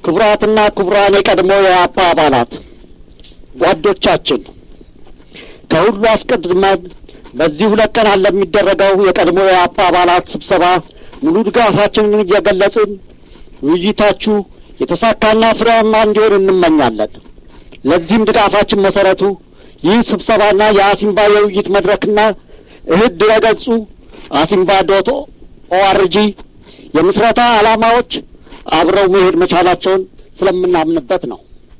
ክቡራትና ክቡራን የቀድሞ የአፓ አባላት ጓዶቻችን፣ ከሁሉ አስቀድመን በዚህ ሁለት ቀናት ለሚደረገው የቀድሞ የአፓ አባላት ስብሰባ ሙሉ ድጋፋችንን እየገለጽን ውይይታችሁ የተሳካና ፍሬያማ እንዲሆን እንመኛለን። ለዚህም ድጋፋችን መሰረቱ ይህ ስብሰባና የአሲምባ የውይይት መድረክና እህት ድረገጹ አሲምባ ዶት ኦአርጂ የምስረታ ዓላማዎች አብረው መሄድ መቻላቸውን ስለምናምንበት ነው።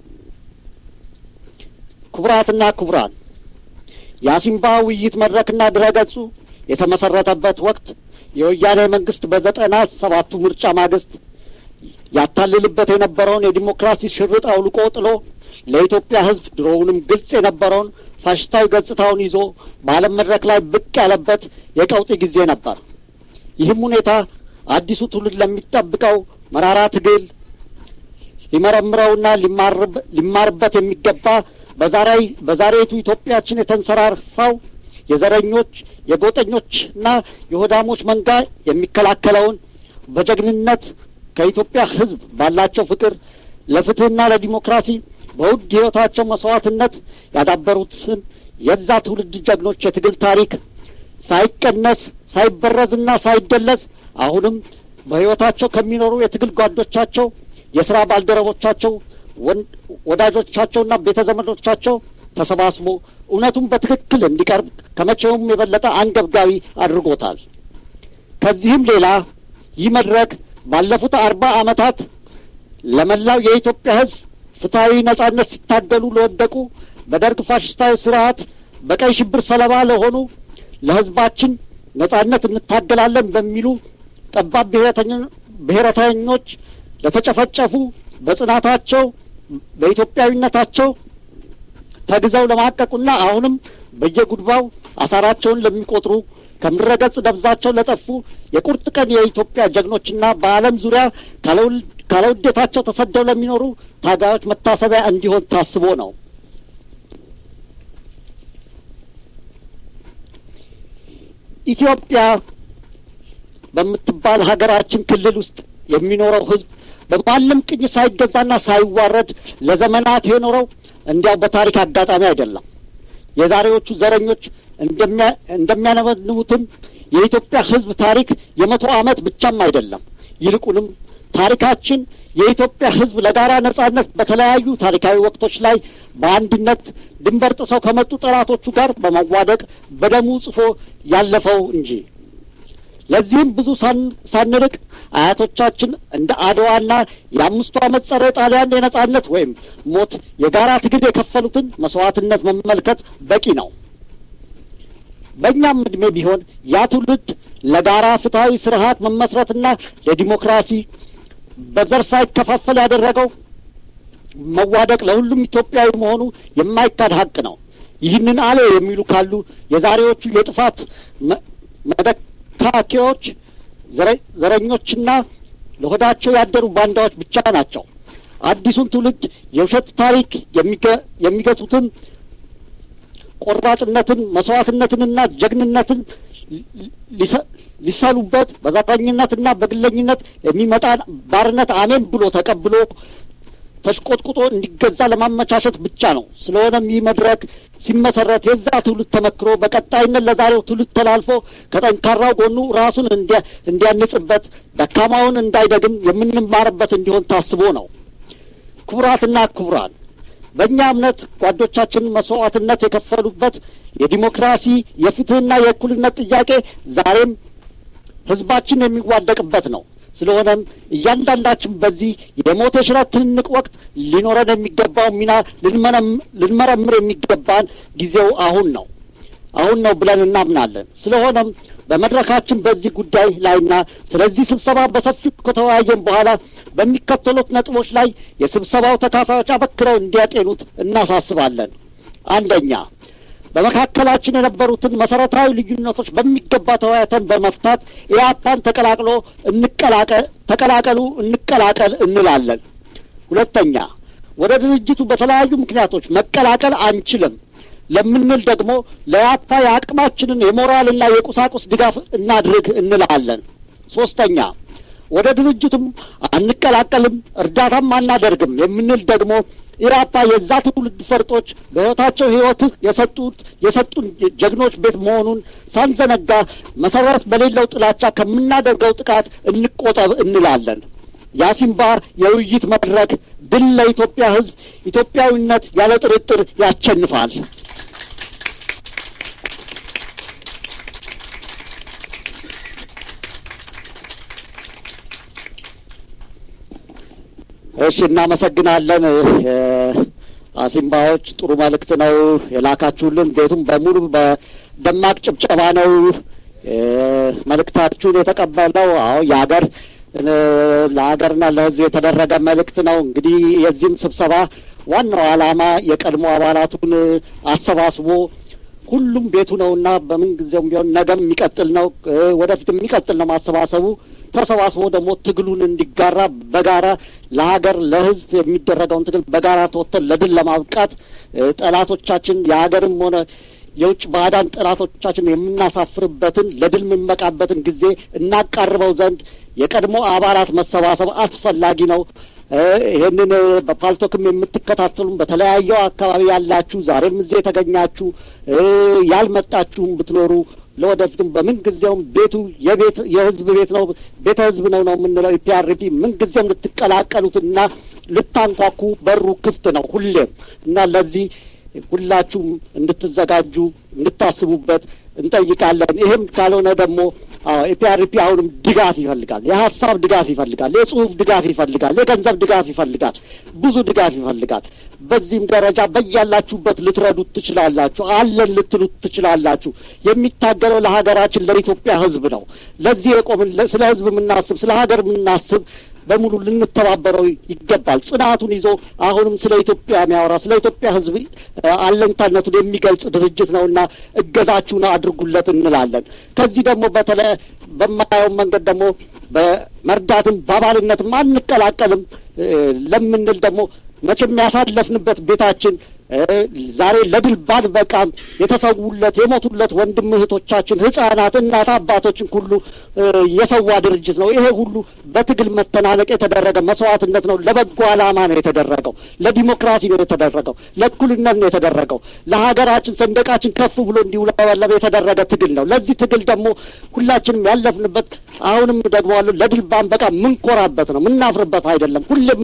ክቡራትና ክቡራን የአሲምባ ውይይት መድረክና ድረገጹ የተመሰረተበት ወቅት የወያኔ መንግስት በዘጠና ሰባቱ ምርጫ ማግስት ያታልልበት የነበረውን የዲሞክራሲ ሽርጥ አውልቆ ጥሎ ለኢትዮጵያ ሕዝብ ድሮውንም ግልጽ የነበረውን ፋሽስታዊ ገጽታውን ይዞ በዓለም መድረክ ላይ ብቅ ያለበት የቀውጢ ጊዜ ነበር። ይህም ሁኔታ አዲሱ ትውልድ ለሚጠብቀው መራራ ትግል ሊመረምረውና ሊማርበት የሚገባ በዛሬ በዛሬቱ ኢትዮጵያችን የተንሰራፋው የዘረኞች የጎጠኞችና የሆዳሞች መንጋ የሚከላከለውን በጀግንነት ከኢትዮጵያ ሕዝብ ባላቸው ፍቅር ለፍትህና ለዲሞክራሲ በውድ ሕይወታቸው መስዋዕትነት ያዳበሩትን የዛ ትውልድ ጀግኖች የትግል ታሪክ ሳይቀነስ ሳይበረዝና ሳይደለዝ አሁንም በሕይወታቸው ከሚኖሩ የትግል ጓዶቻቸው፣ የስራ ባልደረቦቻቸው፣ ወዳጆቻቸውና ቤተ ዘመዶቻቸው ተሰባስቦ እውነቱን በትክክል እንዲቀርብ ከመቼውም የበለጠ አንገብጋቢ አድርጎታል። ከዚህም ሌላ ይህ መድረክ ባለፉት አርባ ዓመታት ለመላው የኢትዮጵያ ሕዝብ ፍትሐዊ ነጻነት ሲታገሉ ለወደቁ በደርግ ፋሽስታዊ ስርዓት በቀይ ሽብር ሰለባ ለሆኑ ለሕዝባችን ነጻነት እንታገላለን በሚሉ ጠባብ ብሔረተኞች ለተጨፈጨፉ በጽናታቸው በኢትዮጵያዊነታቸው ተግዘው ለማቀቁና አሁንም በየጉድባው አሳራቸውን ለሚቆጥሩ ከምድረገጽ ደብዛቸው ለጠፉ የቁርጥ ቀን የኢትዮጵያ ጀግኖችና በዓለም ዙሪያ ካለውዴታቸው ተሰደው ለሚኖሩ ታጋዮች መታሰቢያ እንዲሆን ታስቦ ነው። ኢትዮጵያ በምትባል ሀገራችን ክልል ውስጥ የሚኖረው ሕዝብ በማንም ቅኝ ሳይገዛና ሳይዋረድ ለዘመናት የኖረው እንዲያው በታሪክ አጋጣሚ አይደለም። የዛሬዎቹ ዘረኞች እንደሚያነበንቡትም የኢትዮጵያ ሕዝብ ታሪክ የመቶ ዓመት ብቻም አይደለም። ይልቁንም ታሪካችን የኢትዮጵያ ሕዝብ ለጋራ ነጻነት በተለያዩ ታሪካዊ ወቅቶች ላይ በአንድነት ድንበር ጥሰው ከመጡ ጠላቶቹ ጋር በመዋደቅ በደሙ ጽፎ ያለፈው እንጂ ለዚህም ብዙ ሳንርቅ አያቶቻችን እንደ አድዋና የአምስቱ ዓመት ጸረ ጣሊያን የነጻነት ወይም ሞት የጋራ ትግል የከፈሉትን መስዋዕትነት መመልከት በቂ ነው። በእኛም ዕድሜ ቢሆን ያ ትውልድ ለጋራ ፍትሐዊ ስርዓት መመስረትና ለዲሞክራሲ በዘር ሳይከፋፈል ያደረገው መዋደቅ ለሁሉም ኢትዮጵያዊ መሆኑ የማይካድ ሀቅ ነው። ይህንን አለ የሚሉ ካሉ የዛሬዎቹ የጥፋት መደካኪዎች ዘረኞችና ለሆዳቸው ያደሩ ባንዳዎች ብቻ ናቸው። አዲሱን ትውልድ የውሸት ታሪክ የሚገቱትን ቆራጥነትን፣ መስዋዕትነትንና ጀግንነትን ሊሰሉበት በዘረኝነትና በግለኝነት የሚመጣን ባርነት አሜን ብሎ ተቀብሎ ተሽቆጥቁጦ እንዲገዛ ለማመቻቸት ብቻ ነው። ስለሆነም ይህ መድረክ ሲመሰረት የዛ ትውልድ ተመክሮ በቀጣይነት ለዛሬው ትውልድ ተላልፎ ከጠንካራው ጎኑ ራሱን እንዲያንጽበት፣ ደካማውን እንዳይደግም የምንማርበት እንዲሆን ታስቦ ነው። ክቡራትና ክቡራን በእኛ እምነት ጓዶቻችን መስዋዕትነት የከፈሉበት የዲሞክራሲ የፍትህና የእኩልነት ጥያቄ ዛሬም ህዝባችን የሚዋደቅበት ነው። ስለሆነም እያንዳንዳችን በዚህ የሞት የሽረት ትንንቅ ወቅት ሊኖረን የሚገባው ሚና ልንመረምር የሚገባን ጊዜው አሁን ነው አሁን ነው ብለን እናምናለን። ስለሆነም በመድረካችን በዚህ ጉዳይ ላይና ስለዚህ ስብሰባ በሰፊው ከተወያየን በኋላ በሚከተሉት ነጥቦች ላይ የስብሰባው ተካፋዮች አበክረው እንዲያጤኑት እናሳስባለን። አንደኛ፣ በመካከላችን የነበሩትን መሰረታዊ ልዩነቶች በሚገባ ተወያይተን በመፍታት ኢያፓን ተቀላቅሎ ተቀላቀሉ እንቀላቀል እንላለን። ሁለተኛ፣ ወደ ድርጅቱ በተለያዩ ምክንያቶች መቀላቀል አንችልም ለምንል ደግሞ ለያፓ የአቅማችንን የሞራልና የቁሳቁስ ድጋፍ እናድርግ እንላለን። ሶስተኛ ወደ ድርጅቱም አንቀላቀልም፣ እርዳታም አናደርግም የምንል ደግሞ ኢራፓ የዛ ትውልድ ፈርጦች በሕይወታቸው ሕይወት የሰጡት የሰጡን ጀግኖች ቤት መሆኑን ሳንዘነጋ መሰረት በሌለው ጥላቻ ከምናደርገው ጥቃት እንቆጠብ እንላለን። የአሲምባ የውይይት መድረክ ድል ለኢትዮጵያ ሕዝብ፣ ኢትዮጵያዊነት ያለ ጥርጥር ያሸንፋል። እሺ፣ እናመሰግናለን። አሲምባዎች ጥሩ መልእክት ነው የላካችሁልን። ቤቱም በሙሉ በደማቅ ጭብጨባ ነው መልእክታችሁን የተቀበለው። አዎ የሀገር ለሀገርና ለሕዝብ የተደረገ መልእክት ነው። እንግዲህ የዚህም ስብሰባ ዋናው ዓላማ የቀድሞ አባላቱን አሰባስቦ ሁሉም ቤቱ ነውና በምን ጊዜውም ቢሆን ነገም የሚቀጥል ነው፣ ወደፊት የሚቀጥል ነው ማሰባሰቡ። ተሰባስቦ ደግሞ ትግሉን እንዲጋራ በጋራ ለሀገር ለሕዝብ የሚደረገውን ትግል በጋራ ተወጥተን ለድል ለማብቃት ጠላቶቻችን የሀገርም ሆነ የውጭ ባዕዳን ጠላቶቻችን የምናሳፍርበትን ለድል የምንበቃበትን ጊዜ እናቃርበው ዘንድ የቀድሞ አባላት መሰባሰብ አስፈላጊ ነው። ይህንን በፓልቶክም የምትከታተሉም በተለያየው አካባቢ ያላችሁ ዛሬም እዚህ የተገኛችሁ ያልመጣችሁም ብትኖሩ ለወደፊትም በምን ጊዜውም ቤቱ የቤት የህዝብ ቤት ነው፣ ቤተ ህዝብ ነው ነው የምንለው ኢፒአርፒ ምን ጊዜም ልትቀላቀሉትና ልታንኳኩ በሩ ክፍት ነው ሁሌም እና ለዚህ ሁላችሁም እንድትዘጋጁ እንድታስቡበት እንጠይቃለን። ይህም ካልሆነ ደግሞ ኢፒአርፒ አሁንም ድጋፍ ይፈልጋል። የሀሳብ ድጋፍ ይፈልጋል። የጽሁፍ ድጋፍ ይፈልጋል። የገንዘብ ድጋፍ ይፈልጋል። ብዙ ድጋፍ ይፈልጋል። በዚህም ደረጃ በያላችሁበት ልትረዱት ትችላላችሁ። አለን ልትሉት ትችላላችሁ። የሚታገለው ለሀገራችን ለኢትዮጵያ ህዝብ ነው። ለዚህ የቆምን ስለ ህዝብ የምናስብ ስለ ሀገር የምናስብ በሙሉ ልንተባበረው ይገባል። ጽናቱን ይዞ አሁንም ስለ ኢትዮጵያ የሚያወራ ስለ ኢትዮጵያ ህዝብ አለኝታነቱን የሚገልጽ ድርጅት ነውና እገዛችሁን አድርጉለት እንላለን። ከዚህ ደግሞ በተለይ በማየው መንገድ ደግሞ በመርዳትም በአባልነትም አንቀላቀልም ለምንል ደግሞ መቼም ያሳለፍንበት ቤታችን ዛሬ ለድል ባንበቃም የተሰዉለት የሞቱለት ወንድም እህቶቻችን፣ ህጻናት፣ እናት አባቶችን ሁሉ የሰዋ ድርጅት ነው። ይሄ ሁሉ በትግል መተናነቅ የተደረገ መስዋዕትነት ነው። ለበጎ ዓላማ ነው የተደረገው። ለዲሞክራሲ ነው የተደረገው። ለእኩልነት ነው የተደረገው። ለሀገራችን ሰንደቃችን ከፍ ብሎ እንዲውለበለብ የተደረገ ትግል ነው። ለዚህ ትግል ደግሞ ሁላችንም ያለፍንበት አሁንም ደግሞ ለድል ባንበቃ ምንኮራበት ነው፣ ምናፍርበት አይደለም። ሁሌም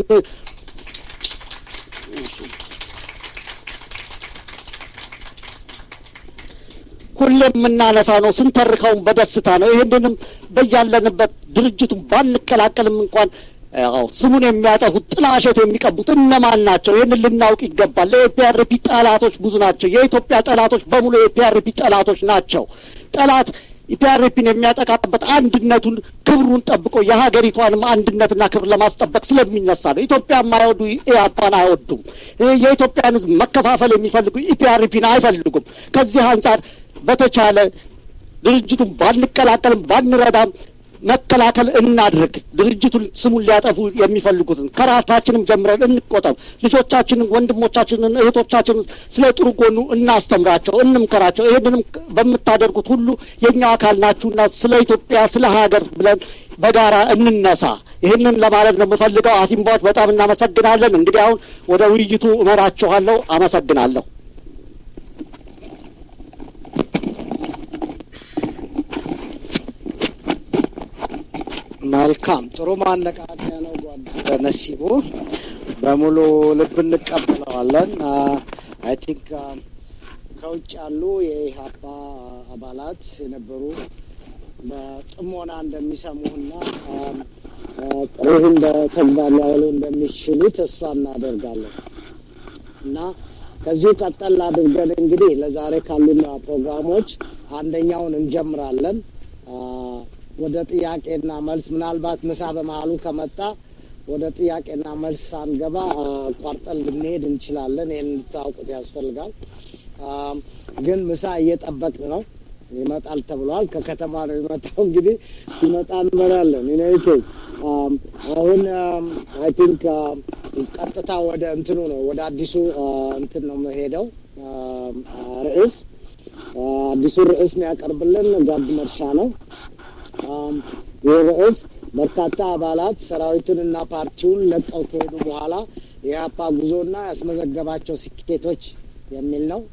ሁሌም የምናነሳ ነው። ስንተርከውን በደስታ ነው። ይህንንም በያለንበት ድርጅቱን ባንቀላቀልም እንኳን ያው ስሙን የሚያጠፉት ጥላሸት የሚቀቡት እነማን ናቸው? ይህንን ልናውቅ ይገባል። ለኤፒአርፒ ጠላቶች ብዙ ናቸው። የኢትዮጵያ ጠላቶች በሙሉ የኤፒአርፒ ጠላቶች ናቸው። ጠላት ኢፒአርፒን የሚያጠቃበት አንድነቱን ክብሩን ጠብቆ የሀገሪቷንም አንድነትና ክብር ለማስጠበቅ ስለሚነሳ ነው። ኢትዮጵያ የማይወዱ ኢያፓን አይወዱም። የኢትዮጵያን ሕዝብ መከፋፈል የሚፈልጉ ኢፒአርፒን አይፈልጉም። ከዚህ አንጻር በተቻለ ድርጅቱን ባንቀላቀልም ባንረዳም መከላከል እናድርግ። ድርጅቱን ስሙን ሊያጠፉ የሚፈልጉትን ከራሳችንም ጀምረን እንቆጠብ። ልጆቻችንን፣ ወንድሞቻችንን፣ እህቶቻችንን ስለ ጥሩ ጎኑ እናስተምራቸው፣ እንምከራቸው። ይህንንም በምታደርጉት ሁሉ የኛው አካል ናችሁና ስለ ኢትዮጵያ ስለ ሀገር ብለን በጋራ እንነሳ። ይህንን ለማለት ነው የምፈልገው። አሲምባዎች በጣም እናመሰግናለን። እንግዲህ አሁን ወደ ውይይቱ እመራችኋለሁ። አመሰግናለሁ። መልካም ጥሩ ማነቃቂያ ነው። ጓድ ነሲቡ በሙሉ ልብ እንቀበለዋለን። አይ ቲንክ ከውጭ ያሉ የኢህአፓ አባላት የነበሩ በጥሞና እንደሚሰሙና ጥሪህን በተግባር ሊያውሉ እንደሚችሉ ተስፋ እናደርጋለን እና ከዚሁ ቀጠል አድርገን እንግዲህ ለዛሬ ካሉን ፕሮግራሞች አንደኛውን እንጀምራለን። ወደ ጥያቄና መልስ ምናልባት ምሳ በመሀሉ ከመጣ ወደ ጥያቄና መልስ ሳንገባ ቋርጠን ልንሄድ እንችላለን። ይህን እንድታውቁት ያስፈልጋል። ግን ምሳ እየጠበቅን ነው። ይመጣል ተብሏል። ከከተማ ነው የሚመጣው። እንግዲህ ሲመጣ እንበላለን። ኢኔኬዝ አሁን አይ ቲንክ ቀጥታ ወደ እንትኑ ነው ወደ አዲሱ እንትን ነው የምሄደው ርዕስ አዲሱ ርዕስ የሚያቀርብልን ጓድ መርሻ ነው። ይህ ርዕስ በርካታ አባላት ሰራዊቱንና ፓርቲውን ለቀው ከሄዱ በኋላ የኢህአፓ ጉዞና ያስመዘገባቸው ስኬቶች የሚል ነው።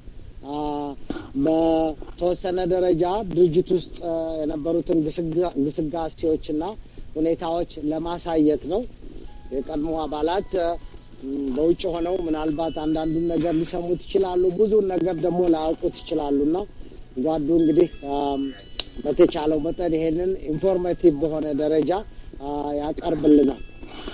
በተወሰነ ደረጃ ድርጅት ውስጥ የነበሩትን ግስጋሴዎችና ሁኔታዎች ለማሳየት ነው። የቀድሞ አባላት በውጭ ሆነው ምናልባት አንዳንዱን ነገር ሊሰሙት ይችላሉ፣ ብዙውን ነገር ደግሞ ላያውቁት ይችላሉና ጓዱ እንግዲህ በተቻለው መጠን ይሄንን ኢንፎርማቲቭ በሆነ ደረጃ ያቀርብልናል።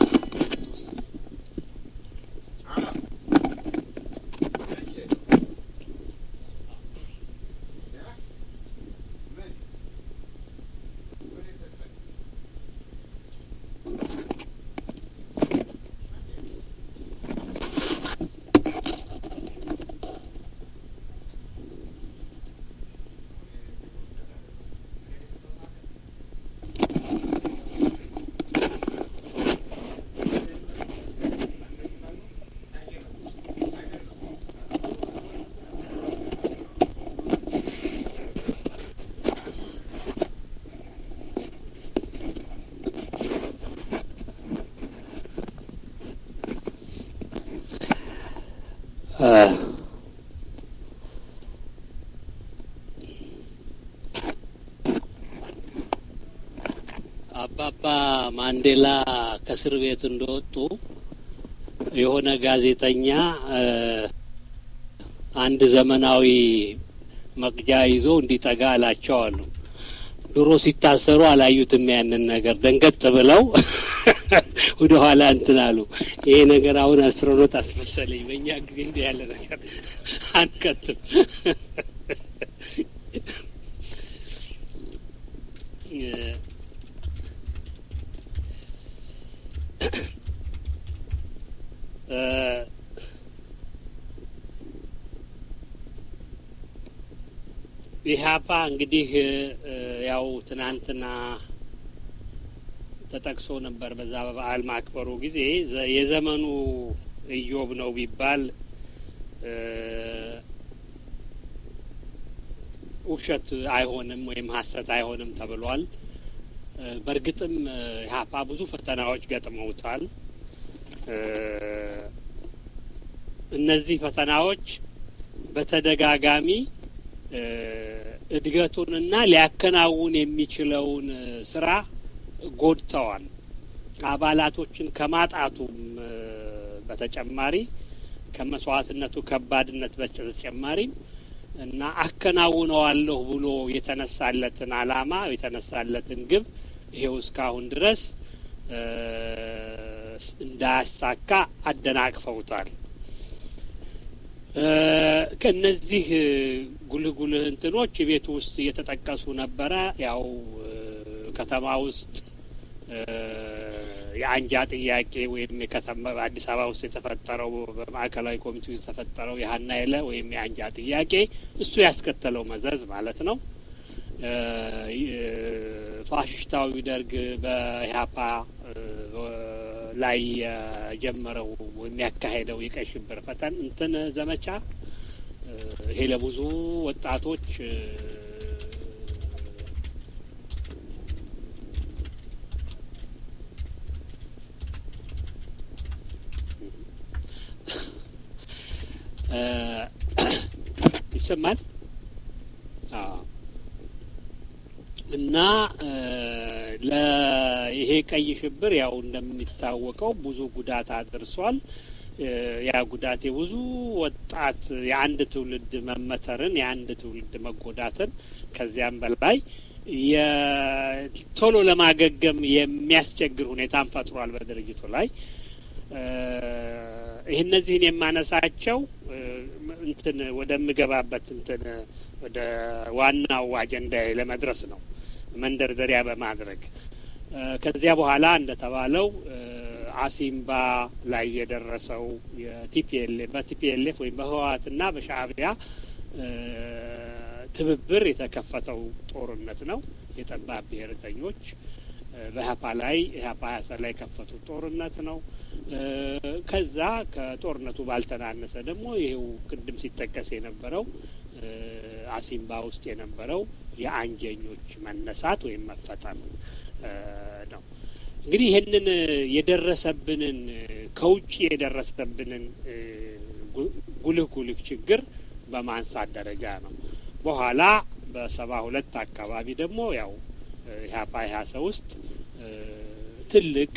አባባ ማንዴላ ከእስር ቤት እንደወጡ የሆነ ጋዜጠኛ አንድ ዘመናዊ መቅጃ ይዞ እንዲጠጋ አላቸው አሉ። ድሮ ሲታሰሩ አላዩትም ያንን ነገር ደንገጥ ብለው ወደ ኋላ እንትን አሉ። ይሄ ነገር አሁን አስትሮኖት አስመሰለኝ። በእኛ ጊዜ እንዲህ ያለ ነገር አንከትም። ኢህአፓ እንግዲህ ያው ትናንትና ተጠቅሶ ነበር በዛ በበዓል ማክበሩ ጊዜ የዘመኑ ኢዮብ ነው ቢባል ውሸት አይሆንም ወይም ሀሰት አይሆንም ተብሏል። በእርግጥም ኢህአፓ ብዙ ፈተናዎች ገጥመውታል። እነዚህ ፈተናዎች በተደጋጋሚ እድገቱንና ሊያከናውን የሚችለውን ስራ ጎድተዋል። አባላቶችን ከማጣቱም በተጨማሪ ከመስዋዕትነቱ ከባድነት በተጨማሪም እና አከናውነዋለሁ ብሎ የተነሳለትን አላማ የተነሳለትን ግብ ይሄው እስካሁን ድረስ እንዳያሳካ አደናቅፈውታል። ከእነዚህ ጉልህ ጉልህ እንትኖች ቤቱ ውስጥ እየተጠቀሱ ነበረ። ያው ከተማ ውስጥ የአንጃ ጥያቄ ወይም የከተማ አዲስ አበባ ውስጥ የተፈጠረው በማዕከላዊ ኮሚቴ ውስጥ የተፈጠረው የሀና የለ ወይም የአንጃ ጥያቄ እሱ ያስከተለው መዘዝ ማለት ነው። ፋሽስታዊ ደርግ በኢህአፓ ላይ የጀመረው የሚያካሄደው የቀይ ሽብር ፈተን እንትን ዘመቻ ይሄ ለብዙ ወጣቶች ይሰማል እና ለይሄ ቀይ ሽብር ያው እንደሚታወቀው ብዙ ጉዳት አድርሷል። ያ ጉዳት የብዙ ወጣት የአንድ ትውልድ መመተርን የአንድ ትውልድ መጎዳትን ከዚያም በላይ ቶሎ ለማገገም የሚያስቸግር ሁኔታን ፈጥሯል በድርጅቱ ላይ። ይህ እነዚህን የማነሳቸው እንትን ወደምገባበት እንትን ወደ ዋናው አጀንዳ ለመድረስ ነው መንደርደሪያ በማድረግ ከዚያ በኋላ እንደተባለው አሲምባ ላይ የደረሰው የቲፒኤልኤፍ በቲፒኤልኤፍ ወይም በህወሓትና በሻእቢያ ትብብር የተከፈተው ጦርነት ነው። የጠባብ ብሔርተኞች በኢህአፓ ላይ ኢህአፓ ያሰ ላይ የከፈቱት ጦርነት ነው። ከዛ ከጦርነቱ ባልተናነሰ ደግሞ ይሄው ቅድም ሲጠቀስ የነበረው አሲምባ ውስጥ የነበረው የአንጀኞች መነሳት ወይም መፈጠር ነው። እንግዲህ ይህንን የደረሰብንን ከውጭ የደረሰብንን ጉልህ ጉልህ ችግር በማንሳት ደረጃ ነው። በኋላ በሰባ ሁለት አካባቢ ደግሞ ያው ኢህአፓ ኢህአሰ ውስጥ ትልቅ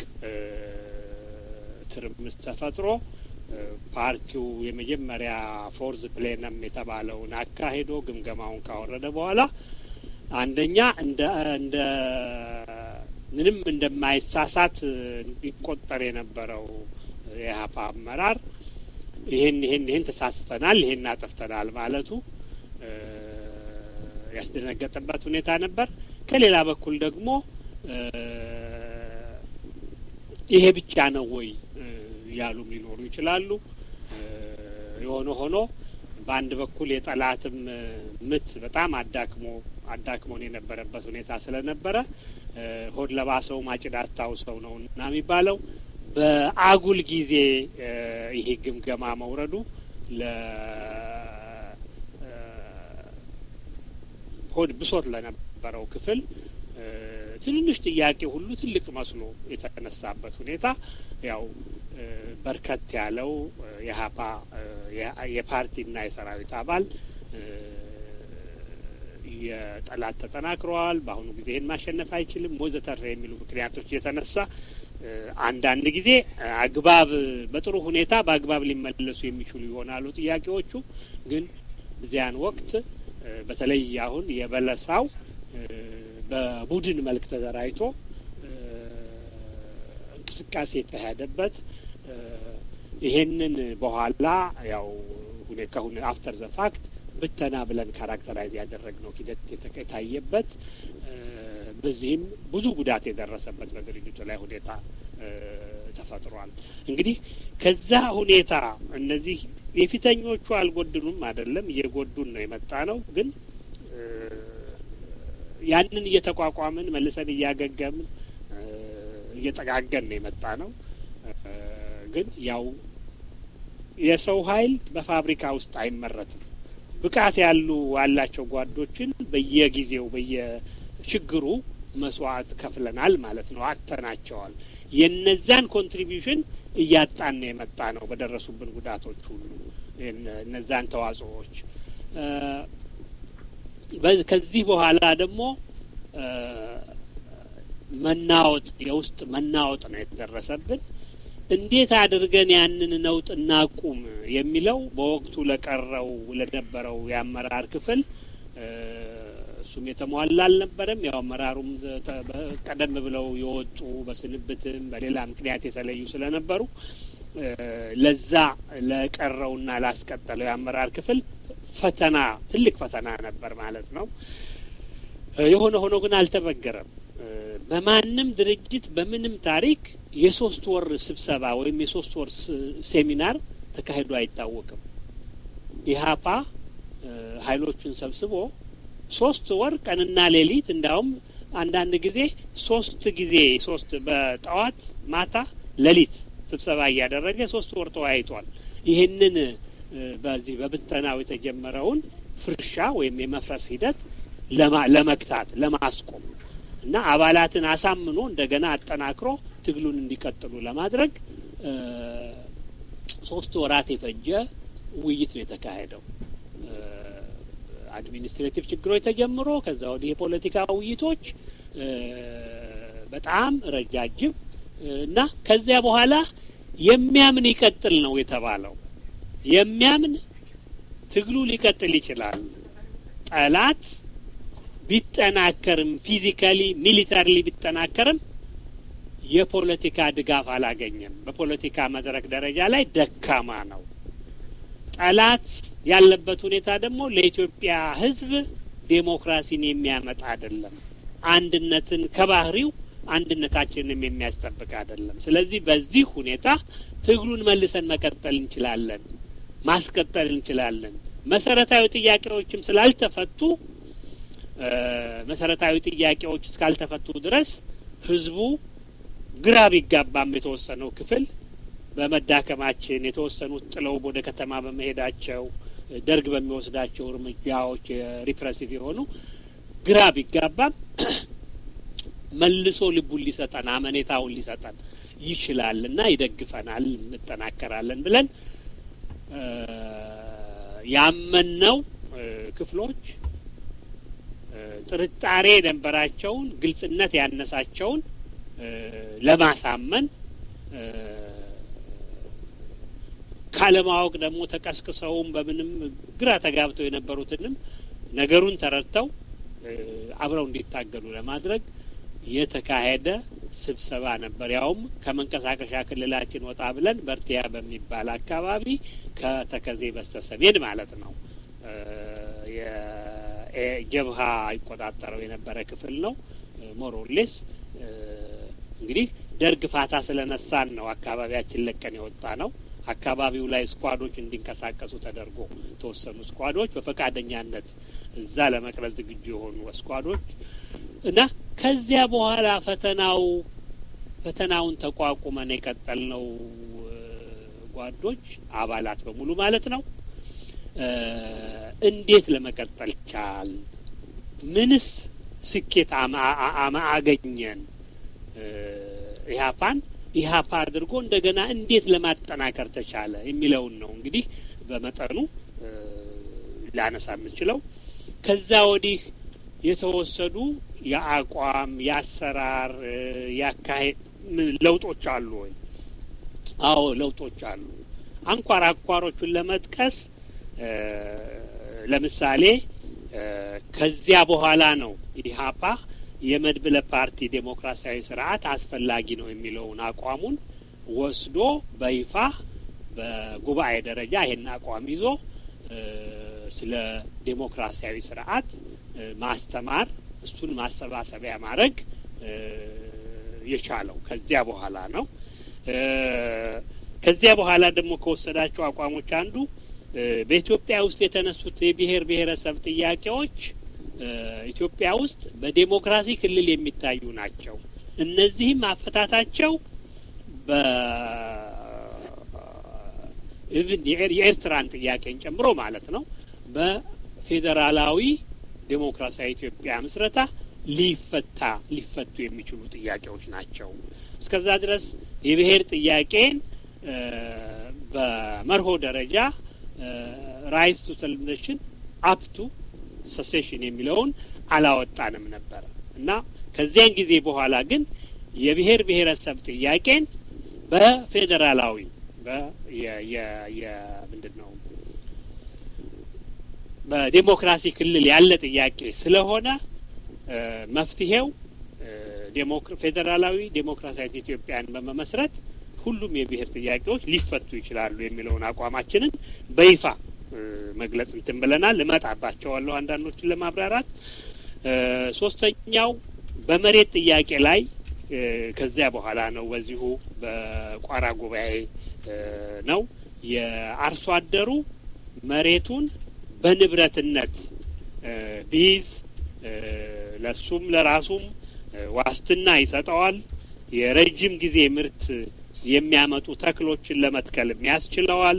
ትርምስ ተፈጥሮ ፓርቲው የመጀመሪያ ፎርዝ ፕሌነም የተባለውን አካሂዶ ግምገማውን ካወረደ በኋላ አንደኛ እንደ እንደ ምንም እንደማይሳሳት ይቆጠር የነበረው የኢህአፓ አመራር ይህን ይህን ይህን ተሳስተናል፣ ይህን አጠፍተናል ማለቱ ያስደነገጠበት ሁኔታ ነበር። ከሌላ በኩል ደግሞ ይሄ ብቻ ነው ወይ ያሉም ሊኖሩ ይችላሉ። የሆነ ሆኖ በአንድ በኩል የጠላትም ምት በጣም አዳክሞ አዳክሞን የነበረበት ሁኔታ ስለነበረ ሆድ ለባሰው ማጭድ አስታውሰው ነው እና የሚባለው በአጉል ጊዜ ይሄ ግምገማ መውረዱ ለ ሆድ ብሶት ለነበረው ክፍል ትንንሽ ጥያቄ ሁሉ ትልቅ መስሎ የተነሳበት ሁኔታ ያው በርከት ያለው የሀፓ የፓርቲና የሰራዊት አባል የጠላት ተጠናክረዋል፣ በአሁኑ ጊዜ ይህን ማሸነፍ አይችልም ወዘተርፈ የሚሉ ምክንያቶች የተነሳ አንዳንድ ጊዜ አግባብ በጥሩ ሁኔታ በአግባብ ሊመለሱ የሚችሉ ይሆናሉ ጥያቄዎቹ። ግን እዚያን ወቅት በተለይ አሁን የበለሳው በቡድን መልክ ተደራጅቶ እንቅስቃሴ የተካሄደበት ይሄንን በኋላ ያው ከሁን አፍተር ዘ ፋክት ብተና ብለን ካራክተራይዝ ያደረግነው ሂደት የታየበት በዚህም ብዙ ጉዳት የደረሰበት በድርጅቱ ላይ ሁኔታ ተፈጥሯል። እንግዲህ ከዛ ሁኔታ እነዚህ የፊተኞቹ አልጎድኑም አይደለም፣ እየጎዱን ነው የመጣ ነው። ግን ያንን እየተቋቋምን መልሰን እያገገምን እየጠጋገን ነው የመጣ ነው። ግን ያው የሰው ኃይል በፋብሪካ ውስጥ አይመረትም። ብቃት ያሉ ያላቸው ጓዶችን በየጊዜው በየችግሩ መስዋዕት ከፍለናል ማለት ነው። አጥተናቸዋል። የነዛን ኮንትሪቢዩሽን እያጣን ነው የመጣ ነው በደረሱብን ጉዳቶች ሁሉ እነዛን ተዋጽኦዎች ከዚህ በኋላ ደግሞ መናወጥ የውስጥ መናወጥ ነው የተደረሰብን። እንዴት አድርገን ያንን ነውጥ እናቁም የሚለው በወቅቱ ለቀረው ለነበረው የአመራር ክፍል እሱም የተሟላ አልነበረም። ያው አመራሩም ቀደም ብለው የወጡ በስንብትም በሌላ ምክንያት የተለዩ ስለነበሩ ለዛ ለቀረውና ላስቀጠለው የአመራር ክፍል ፈተና ትልቅ ፈተና ነበር ማለት ነው። የሆነ ሆኖ ግን አልተበገረም። በማንም ድርጅት በምንም ታሪክ የሶስት ወር ስብሰባ ወይም የሶስት ወር ሴሚናር ተካሂዶ አይታወቅም። ኢህአፓ ኃይሎቹን ሰብስቦ ሶስት ወር ቀንና ሌሊት እንዳውም አንዳንድ ጊዜ ሶስት ጊዜ ሶስት በጠዋት ማታ ሌሊት ስብሰባ እያደረገ ሶስት ወር ተወያይቷል። ይህንን በዚህ በብተናው የተጀመረውን ፍርሻ ወይም የመፍረስ ሂደት ለመግታት ለማስቆም እና አባላትን አሳምኖ እንደገና አጠናክሮ ትግሉን እንዲቀጥሉ ለማድረግ ሶስት ወራት የፈጀ ውይይት ነው የተካሄደው። አድሚኒስትሬቲቭ ችግሮች ተጀምሮ ከዛ ወዲህ የፖለቲካ ውይይቶች በጣም ረጃጅም እና ከዚያ በኋላ የሚያምን ይቀጥል ነው የተባለው። የሚያምን ትግሉ ሊቀጥል ይችላል። ጠላት ቢጠናከርም ፊዚካሊ ሚሊታሪሊ ቢጠናከርም የፖለቲካ ድጋፍ አላገኘም። በፖለቲካ መድረክ ደረጃ ላይ ደካማ ነው። ጠላት ያለበት ሁኔታ ደግሞ ለኢትዮጵያ ሕዝብ ዴሞክራሲን የሚያመጣ አይደለም። አንድነትን ከባህሪው አንድነታችንንም የሚያስጠብቅ አይደለም። ስለዚህ በዚህ ሁኔታ ትግሉን መልሰን መቀጠል እንችላለን፣ ማስቀጠል እንችላለን። መሰረታዊ ጥያቄዎችም ስላልተፈቱ መሰረታዊ ጥያቄዎች እስካልተፈቱ ድረስ ህዝቡ ግራ ቢጋባም የተወሰነው ክፍል በመዳከማችን የተወሰኑት ጥለው ወደ ከተማ በመሄዳቸው ደርግ በሚወስዳቸው እርምጃዎች ሪፕሬሲቭ የሆኑ ግራ ቢጋባም መልሶ ልቡን ሊሰጠን አመኔታውን ሊሰጠን ይችላል እና ይደግፈናል፣ እንጠናከራለን ብለን ያመንነው ክፍሎች ጥርጣሬ የነበራቸውን ግልጽነት ያነሳቸውን ለማሳመን ካለማወቅ ደግሞ ተቀስቅሰውም በምንም ግራ ተጋብተው የነበሩትንም ነገሩን ተረድተው አብረው እንዲታገሉ ለማድረግ የተካሄደ ስብሰባ ነበር። ያውም ከመንቀሳቀሻ ክልላችን ወጣ ብለን በርቲያ በሚባል አካባቢ ከተከዜ በስተሰሜን ማለት ነው። ጀብሃ ይቆጣጠረው የነበረ ክፍል ነው። ሞሮሌስ እንግዲህ ደርግ ፋታ ስለነሳን ነው አካባቢያችን ለቀን የወጣ ነው። አካባቢው ላይ ስኳዶች እንዲንቀሳቀሱ ተደርጎ የተወሰኑ ስኳዶች በፈቃደኛነት እዛ ለመቅረጽ ዝግጁ የሆኑ ስኳዶች እና ከዚያ በኋላ ፈተናው ፈተናውን ተቋቁመን የቀጠልነው ጓዶች አባላት በሙሉ ማለት ነው። እንዴት ለመቀጠል ቻል? ምንስ ስኬት አገኘን? ኢህአፓን ኢህአፓ አድርጎ እንደገና እንዴት ለማጠናከር ተቻለ የሚለውን ነው እንግዲህ በመጠኑ ላነሳ የምችለው። ከዛ ወዲህ የተወሰዱ የአቋም የአሰራር ያካሄድ ለውጦች አሉ ወይ? አዎ ለውጦች አሉ። አንኳር አኳሮቹን ለመጥቀስ ለምሳሌ ከዚያ በኋላ ነው ኢህአፓ የመድብለ ፓርቲ ዴሞክራሲያዊ ስርዓት አስፈላጊ ነው የሚለውን አቋሙን ወስዶ በይፋ በጉባኤ ደረጃ ይሄን አቋም ይዞ ስለ ዴሞክራሲያዊ ስርዓት ማስተማር እሱን ማሰባሰቢያ ማድረግ የቻለው ከዚያ በኋላ ነው። ከዚያ በኋላ ደግሞ ከወሰዳቸው አቋሞች አንዱ በኢትዮጵያ ውስጥ የተነሱት የብሔር ብሔረሰብ ጥያቄዎች ኢትዮጵያ ውስጥ በዴሞክራሲ ክልል የሚታዩ ናቸው። እነዚህም አፈታታቸው በኢቭን የኤርትራን ጥያቄን ጨምሮ ማለት ነው በፌዴራላዊ ዴሞክራሲያዊ ኢትዮጵያ ምስረታ ሊፈታ ሊፈቱ የሚችሉ ጥያቄዎች ናቸው። እስከዛ ድረስ የብሔር ጥያቄን በመርሆ ደረጃ ራይት ቱ ሰልብሬሽን አፕቱ ሰሴሽን የሚለውን አላወጣንም ነበረ እና ከዚያን ጊዜ በኋላ ግን የብሔር ብሔረሰብ ጥያቄን በፌዴራላዊ ምንድን ነው በዴሞክራሲ ክልል ያለ ጥያቄ ስለሆነ መፍትሄው ፌዴራላዊ ዴሞክራሲያዊት ኢትዮጵያን በመመስረት ሁሉም የብሔር ጥያቄዎች ሊፈቱ ይችላሉ የሚለውን አቋማችንን በይፋ መግለጽ እንትን ብለናል። እመጣባቸዋለሁ አንዳንዶችን ለማብራራት። ሶስተኛው በመሬት ጥያቄ ላይ ከዚያ በኋላ ነው። በዚሁ በቋራ ጉባኤ ነው የአርሶ አደሩ መሬቱን በንብረትነት ቢይዝ ለሱም ለራሱም ዋስትና ይሰጠዋል። የረጅም ጊዜ ምርት የሚያመጡ ተክሎችን ለመትከልም ያስችለዋል።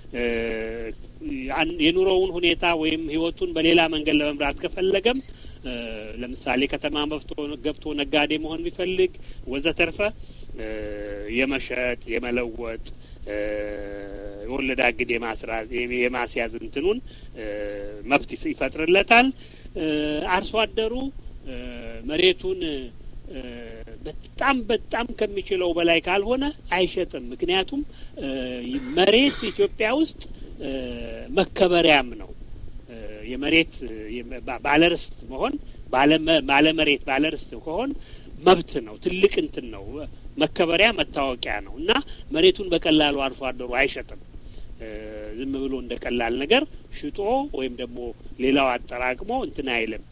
የኑሮውን ሁኔታ ወይም ሕይወቱን በሌላ መንገድ ለመምራት ከፈለገም ለምሳሌ ከተማ ገብቶ ነጋዴ መሆን ቢፈልግ ወዘተርፈ የመሸጥ የመለወጥ የወለድ አግድ የማስራዝ የማስያዝ እንትኑን መብት ይፈጥርለታል። አርሶ አደሩ መሬቱን በጣም በጣም ከሚችለው በላይ ካልሆነ አይሸጥም። ምክንያቱም መሬት ኢትዮጵያ ውስጥ መከበሪያም ነው። የመሬት ባለርስት መሆን ባለመሬት ባለርስት ከሆን መብት ነው። ትልቅ እንትን ነው። መከበሪያ መታወቂያ ነው እና መሬቱን በቀላሉ አርሶ አደሩ አይሸጥም። ዝም ብሎ እንደ ቀላል ነገር ሽጦ ወይም ደግሞ ሌላው አጠራቅሞ እንትን አይልም።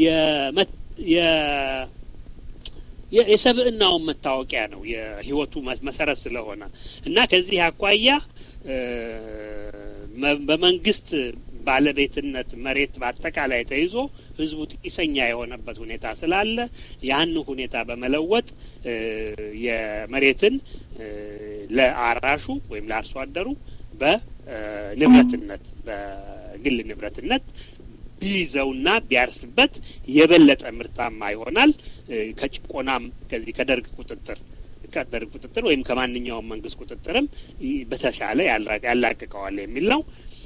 የሰብእናውን መታወቂያ ነው የህይወቱ መሰረት ስለሆነ እና ከዚህ አኳያ በመንግስት ባለቤትነት መሬት በአጠቃላይ ተይዞ ህዝቡ ጢሰኛ የሆነበት ሁኔታ ስላለ ያን ሁኔታ በመለወጥ የመሬትን ለአራሹ ወይም ለአርሶ አደሩ በንብረትነት በግል ንብረትነት ቢይዘውና ቢያርስበት የበለጠ ምርታማ ይሆናል። ከጭቆናም ከዚህ ከደርግ ቁጥጥር ከደርግ ቁጥጥር ወይም ከማንኛውም መንግስት ቁጥጥርም በተሻለ ያላቅቀዋል የሚል ነው።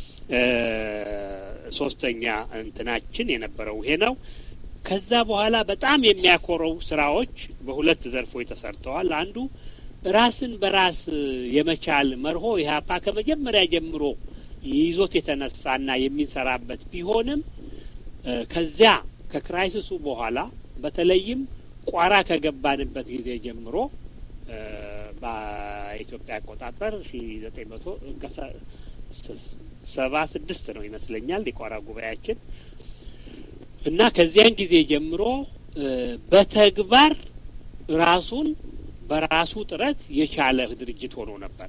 ሶስተኛ እንትናችን የነበረው ይሄ ነው። ከዛ በኋላ በጣም የሚያኮረው ስራዎች በሁለት ዘርፎች ተሰርተዋል። አንዱ ራስን በራስ የመቻል መርሆ ኢህአፓ ከመጀመሪያ ጀምሮ ይዞት የተነሳና የሚሰራበት ቢሆንም ከዚያ ከክራይሲሱ በኋላ በተለይም ቋራ ከገባንበት ጊዜ ጀምሮ በኢትዮጵያ አቆጣጠር ሺ ዘጠኝ መቶ ሰባ ስድስት ነው ይመስለኛል የቋራ ጉባኤያችን እና ከዚያን ጊዜ ጀምሮ በተግባር ራሱን በራሱ ጥረት የቻለ ድርጅት ሆኖ ነበር።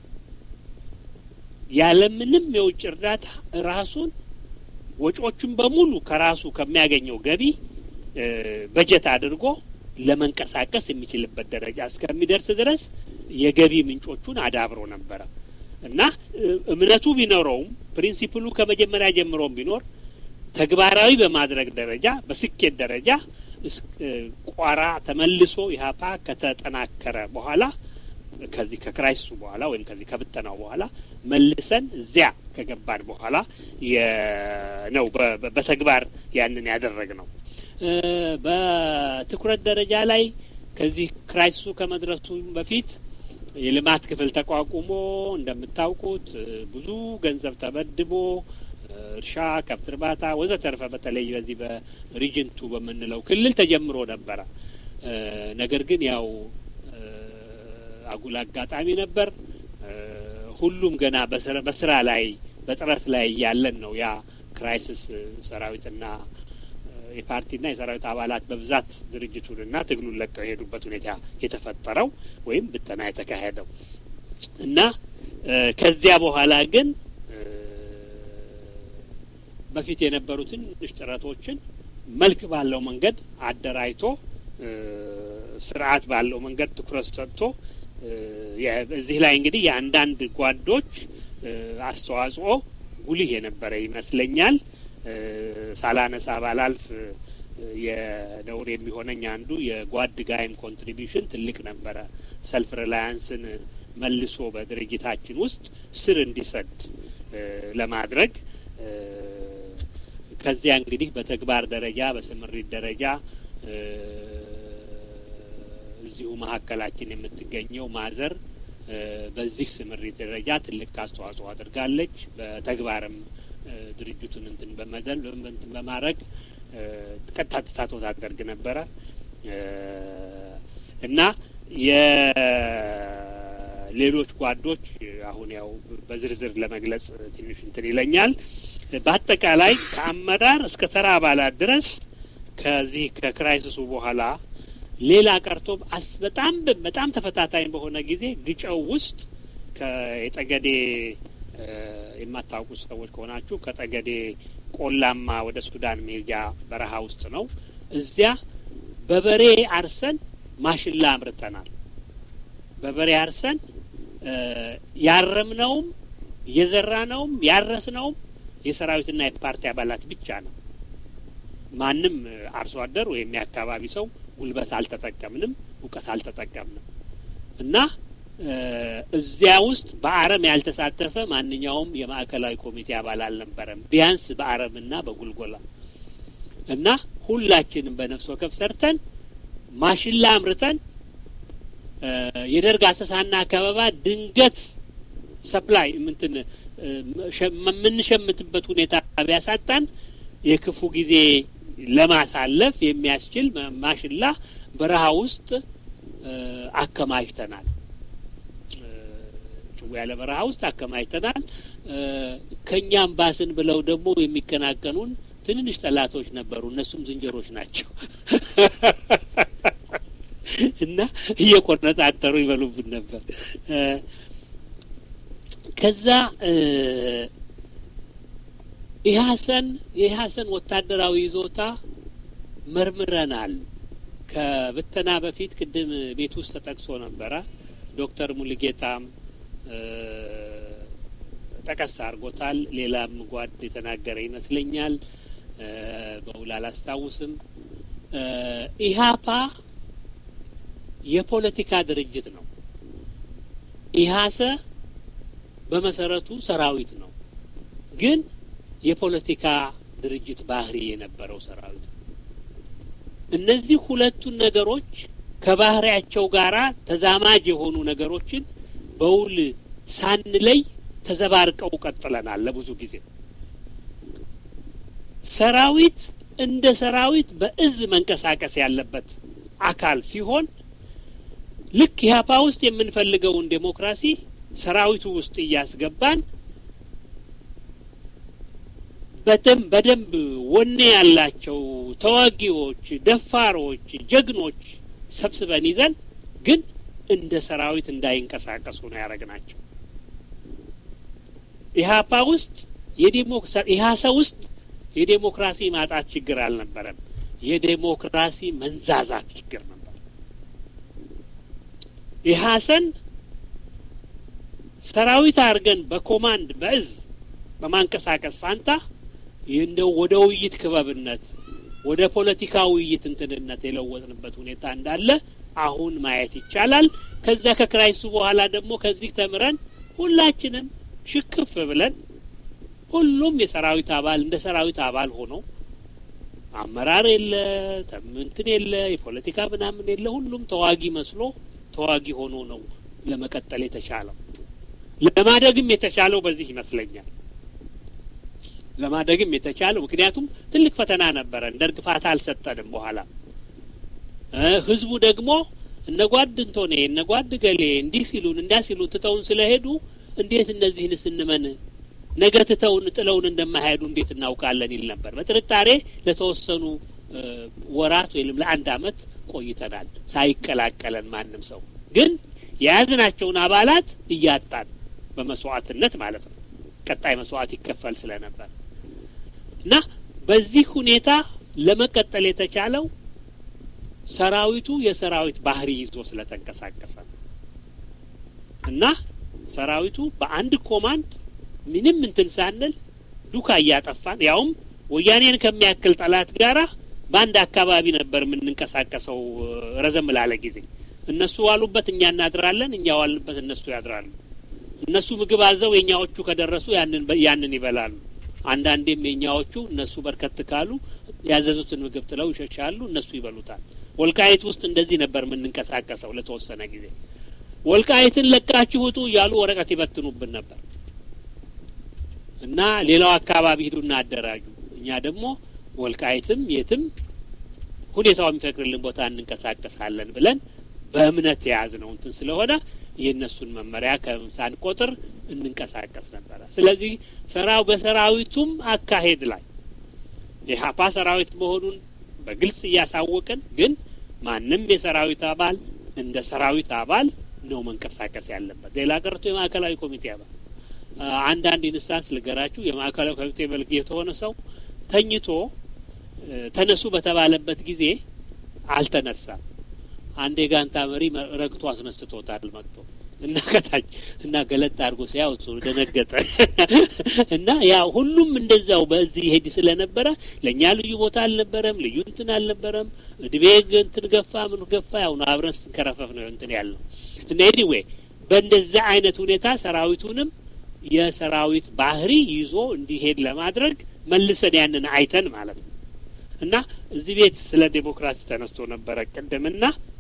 ያለምንም የውጭ እርዳታ ራሱን ወጪዎቹን በሙሉ ከራሱ ከሚያገኘው ገቢ በጀት አድርጎ ለመንቀሳቀስ የሚችልበት ደረጃ እስከሚደርስ ድረስ የገቢ ምንጮቹን አዳብሮ ነበረ እና እምነቱ ቢኖረውም ፕሪንሲፕሉ ከመጀመሪያ ጀምሮም ቢኖር ተግባራዊ በማድረግ ደረጃ በስኬት ደረጃ ቋራ ተመልሶ ኢህአፓ ከተጠናከረ በኋላ ከዚህ ከክራይሲሱ በኋላ ወይም ከዚህ ከብተናው በኋላ መልሰን እዚያ ከገባን በኋላ ነው በተግባር ያንን ያደረግ ነው። በትኩረት ደረጃ ላይ ከዚህ ክራይሲሱ ከመድረሱ በፊት የልማት ክፍል ተቋቁሞ እንደምታውቁት ብዙ ገንዘብ ተመድቦ እርሻ፣ ከብት እርባታ ወዘተርፈ በተለይ በዚህ በሪጅንቱ በምንለው ክልል ተጀምሮ ነበረ። ነገር ግን ያው አጉል አጋጣሚ ነበር። ሁሉም ገና በስራ ላይ በጥረት ላይ እያለን ነው ያ ክራይሲስ ሰራዊትና የፓርቲና የሰራዊት አባላት በብዛት ድርጅቱንና ትግሉን ለቀው የሄዱበት ሁኔታ የተፈጠረው ወይም ብተና የተካሄደው እና ከዚያ በኋላ ግን በፊት የነበሩትን ጥረቶችን መልክ ባለው መንገድ አደራጅቶ ስርዓት ባለው መንገድ ትኩረት ሰጥቶ እዚህ ላይ እንግዲህ የአንዳንድ ጓዶች አስተዋጽኦ ጉልህ የነበረ ይመስለኛል። ሳላነሳ ባላልፍ የነውር የሚሆነኝ አንዱ የጓድ ጋይም ኮንትሪቢሽን ትልቅ ነበረ። ሰልፍ ሪላያንስን መልሶ በድርጅታችን ውስጥ ስር እንዲሰድ ለማድረግ ከዚያ እንግዲህ በተግባር ደረጃ በስምሪት ደረጃ እዚሁ መካከላችን የምትገኘው ማዘር በዚህ ስምሪት ደረጃ ትልቅ አስተዋጽኦ አድርጋለች። በተግባርም ድርጅቱን እንትን በመደል እንትን በማድረግ ቀጥታ ተሳትፎ ታደርግ ነበረ እና የሌሎች ጓዶች አሁን ያው በዝርዝር ለመግለጽ ትንሽ እንትን ይለኛል። በአጠቃላይ ከአመራር እስከ ተራ አባላት ድረስ ከዚህ ከክራይሲሱ በኋላ ሌላ ቀርቶ አስ በጣም በጣም ተፈታታኝ በሆነ ጊዜ ግጨው ውስጥ ከየጠገዴ የማታውቁት ሰዎች ከሆናችሁ ከጠገዴ ቆላማ ወደ ሱዳን ሜጃ በረሃ ውስጥ ነው። እዚያ በበሬ አርሰን ማሽላ አምርተናል። በበሬ አርሰን ያረምነውም የዘራነውም ያረስነውም የሰራዊትና የፓርቲ አባላት ብቻ ነው። ማንም አርሶ አደር ወይም የአካባቢ ሰው ጉልበት አልተጠቀምንም፣ እውቀት አልተጠቀምንም እና እዚያ ውስጥ በአረም ያልተሳተፈ ማንኛውም የማዕከላዊ ኮሚቴ አባል አልነበረም። ቢያንስ በአረምና በጉልጎላ እና ሁላችንም በነፍስ ወከፍ ሰርተን ማሽላ አምርተን የደርግ አሰሳና አካባባ ድንገት ሰፕላይ ምንትን የምንሸምትበት ሁኔታ ቢያሳጣን የክፉ ጊዜ ለማሳለፍ የሚያስችል ማሽላ በረሃ ውስጥ አከማችተናል። ጭው ያለ በረሃ ውስጥ አከማችተናል። ከእኛም ባስን ብለው ደግሞ የሚቀናቀኑን ትንንሽ ጠላቶች ነበሩ። እነሱም ዝንጀሮች ናቸው እና እየቆነጣጠሩ ይበሉብን ነበር። ከዛ ኢህአሰን የኢህአሰን ወታደራዊ ይዞታ መርምረናል። ከብተና በፊት ቅድም ቤት ውስጥ ተጠቅሶ ነበረ። ዶክተር ሙልጌታም ጠቀስ አድርጎታል። ሌላም ጓድ የተናገረ ይመስለኛል። በውል አላስታውስም። ኢህአፓ የፖለቲካ ድርጅት ነው። ኢህአሰ በመሰረቱ ሰራዊት ነው፣ ግን የፖለቲካ ድርጅት ባህሪ የነበረው ሰራዊት ነው። እነዚህ ሁለቱን ነገሮች ከባህሪያቸው ጋራ ተዛማጅ የሆኑ ነገሮችን በውል ሳንለይ ተዘባርቀው ቀጥለናል ለብዙ ጊዜ። ሰራዊት እንደ ሰራዊት በእዝ መንቀሳቀስ ያለበት አካል ሲሆን ልክ ኢህአፓ ውስጥ የምንፈልገውን ዴሞክራሲ ሰራዊቱ ውስጥ እያስገባን በደንብ በደንብ ወኔ ያላቸው ተዋጊዎች፣ ደፋሮች፣ ጀግኖች ሰብስበን ይዘን ግን እንደ ሰራዊት እንዳይንቀሳቀሱ ነው ያደረግናቸው። ኢህአፓ ውስጥ ኢህአሰ ውስጥ የዴሞክራሲ ማጣት ችግር አልነበረም። የዴሞክራሲ መንዛዛት ችግር ነበር። ኢህአሰን ሰራዊት አድርገን በኮማንድ በእዝ በማንቀሳቀስ ፋንታ እንደው ወደ ውይይት ክበብነት ወደ ፖለቲካ ውይይት እንትንነት የለወጥንበት ሁኔታ እንዳለ አሁን ማየት ይቻላል። ከዛ ከክራይስቱ በኋላ ደግሞ ከዚህ ተምረን ሁላችንም ሽክፍ ብለን ሁሉም የሰራዊት አባል እንደ ሰራዊት አባል ሆኖ አመራር የለ እንትን የለ የፖለቲካ ምናምን የለ ሁሉም ተዋጊ መስሎ ተዋጊ ሆኖ ነው ለመቀጠል የተቻለው። ለማደግም የተቻለው በዚህ ይመስለኛል። ለማደግም የተቻለው ምክንያቱም ትልቅ ፈተና ነበረን። ደርግ ፋታ አልሰጠንም። በኋላ ህዝቡ ደግሞ እነ ጓድ እንቶኔ እነ ጓድ ገሌ እንዲህ ሲሉን እንዲያ ሲሉን ትተውን ስለሄዱ እንዴት እነዚህን ስንመን ነገ ትተውን ጥለውን እንደማይሄዱ እንዴት እናውቃለን ይል ነበር። በጥርጣሬ ለተወሰኑ ወራት ወይም ለአንድ አመት ቆይተናል ሳይቀላቀለን ማንም ሰው ግን የያዝናቸውን አባላት እያጣን በመስዋዕትነት ማለት ነው። ቀጣይ መስዋዕት ይከፈል ስለነበር እና በዚህ ሁኔታ ለመቀጠል የተቻለው ሰራዊቱ የሰራዊት ባህሪ ይዞ ስለተንቀሳቀሰ ነው እና ሰራዊቱ በአንድ ኮማንድ ምንም እንትን ሳንል ዱካ እያጠፋን ያውም ወያኔን ከሚያክል ጠላት ጋራ በአንድ አካባቢ ነበር የምንንቀሳቀሰው ረዘም ላለ ጊዜ። እነሱ ዋሉበት እኛ እናድራለን፣ እኛ ዋልንበት እነሱ ያድራሉ። እነሱ ምግብ አዘው የኛዎቹ ከደረሱ ያንን ያንን ይበላሉ። አንዳንዴም የኛዎቹ እነሱ በርከት ካሉ ያዘዙትን ምግብ ጥለው ይሸሻሉ፣ እነሱ ይበሉታል። ወልቃይት ውስጥ እንደዚህ ነበር የምንንቀሳቀሰው ለተወሰነ ጊዜ። ወልቃይትን ለቃችሁ ውጡ እያሉ ወረቀት ይበትኑብን ነበር እና ሌላው አካባቢ ሂዱና አደራጁ። እኛ ደግሞ ወልቃይትም የትም ሁኔታው የሚፈቅድልን ቦታ እንንቀሳቀሳለን ብለን በእምነት የያዝነው እንትን ስለሆነ የእነሱን መመሪያ ሳንቆጥር እንንቀሳቀስ ነበረ። ስለዚህ ሰራው በሰራዊቱም አካሄድ ላይ የሀፓ ሰራዊት መሆኑን በግልጽ እያሳወቅን ግን ማንም የሰራዊት አባል እንደ ሰራዊት አባል ነው መንቀሳቀስ ያለበት። ሌላ ቀርቶ የማዕከላዊ ኮሚቴ አባል አንዳንድ ኢንስታንስ ልገራችሁ። የማዕከላዊ ኮሚቴ መልክ የተሆነ ሰው ተኝቶ ተነሱ በተባለበት ጊዜ አልተነሳም። አንድ የጋንታ መሪ ረግቶ አስነስቶታል መጥቶ እና ከታች እና ገለጥ አድርጎ ሲያው እሱ ደነገጠ እና ያ ሁሉም እንደዛው በዚህ ይሄድ ስለነበረ ለእኛ ልዩ ቦታ አልነበረም፣ ልዩ እንትን አልነበረም። እድሜ እንትን ገፋ ምን ገፋ ያው ነው አብረን ስንከረፈፍ ነው እንትን ያለው እና ኤኒዌይ በእንደዛ አይነት ሁኔታ ሰራዊቱንም የሰራዊት ባህሪ ይዞ እንዲሄድ ለማድረግ መልሰን ያንን አይተን ማለት ነው እና እዚህ ቤት ስለ ዴሞክራሲ ተነስቶ ነበረ ቅድምና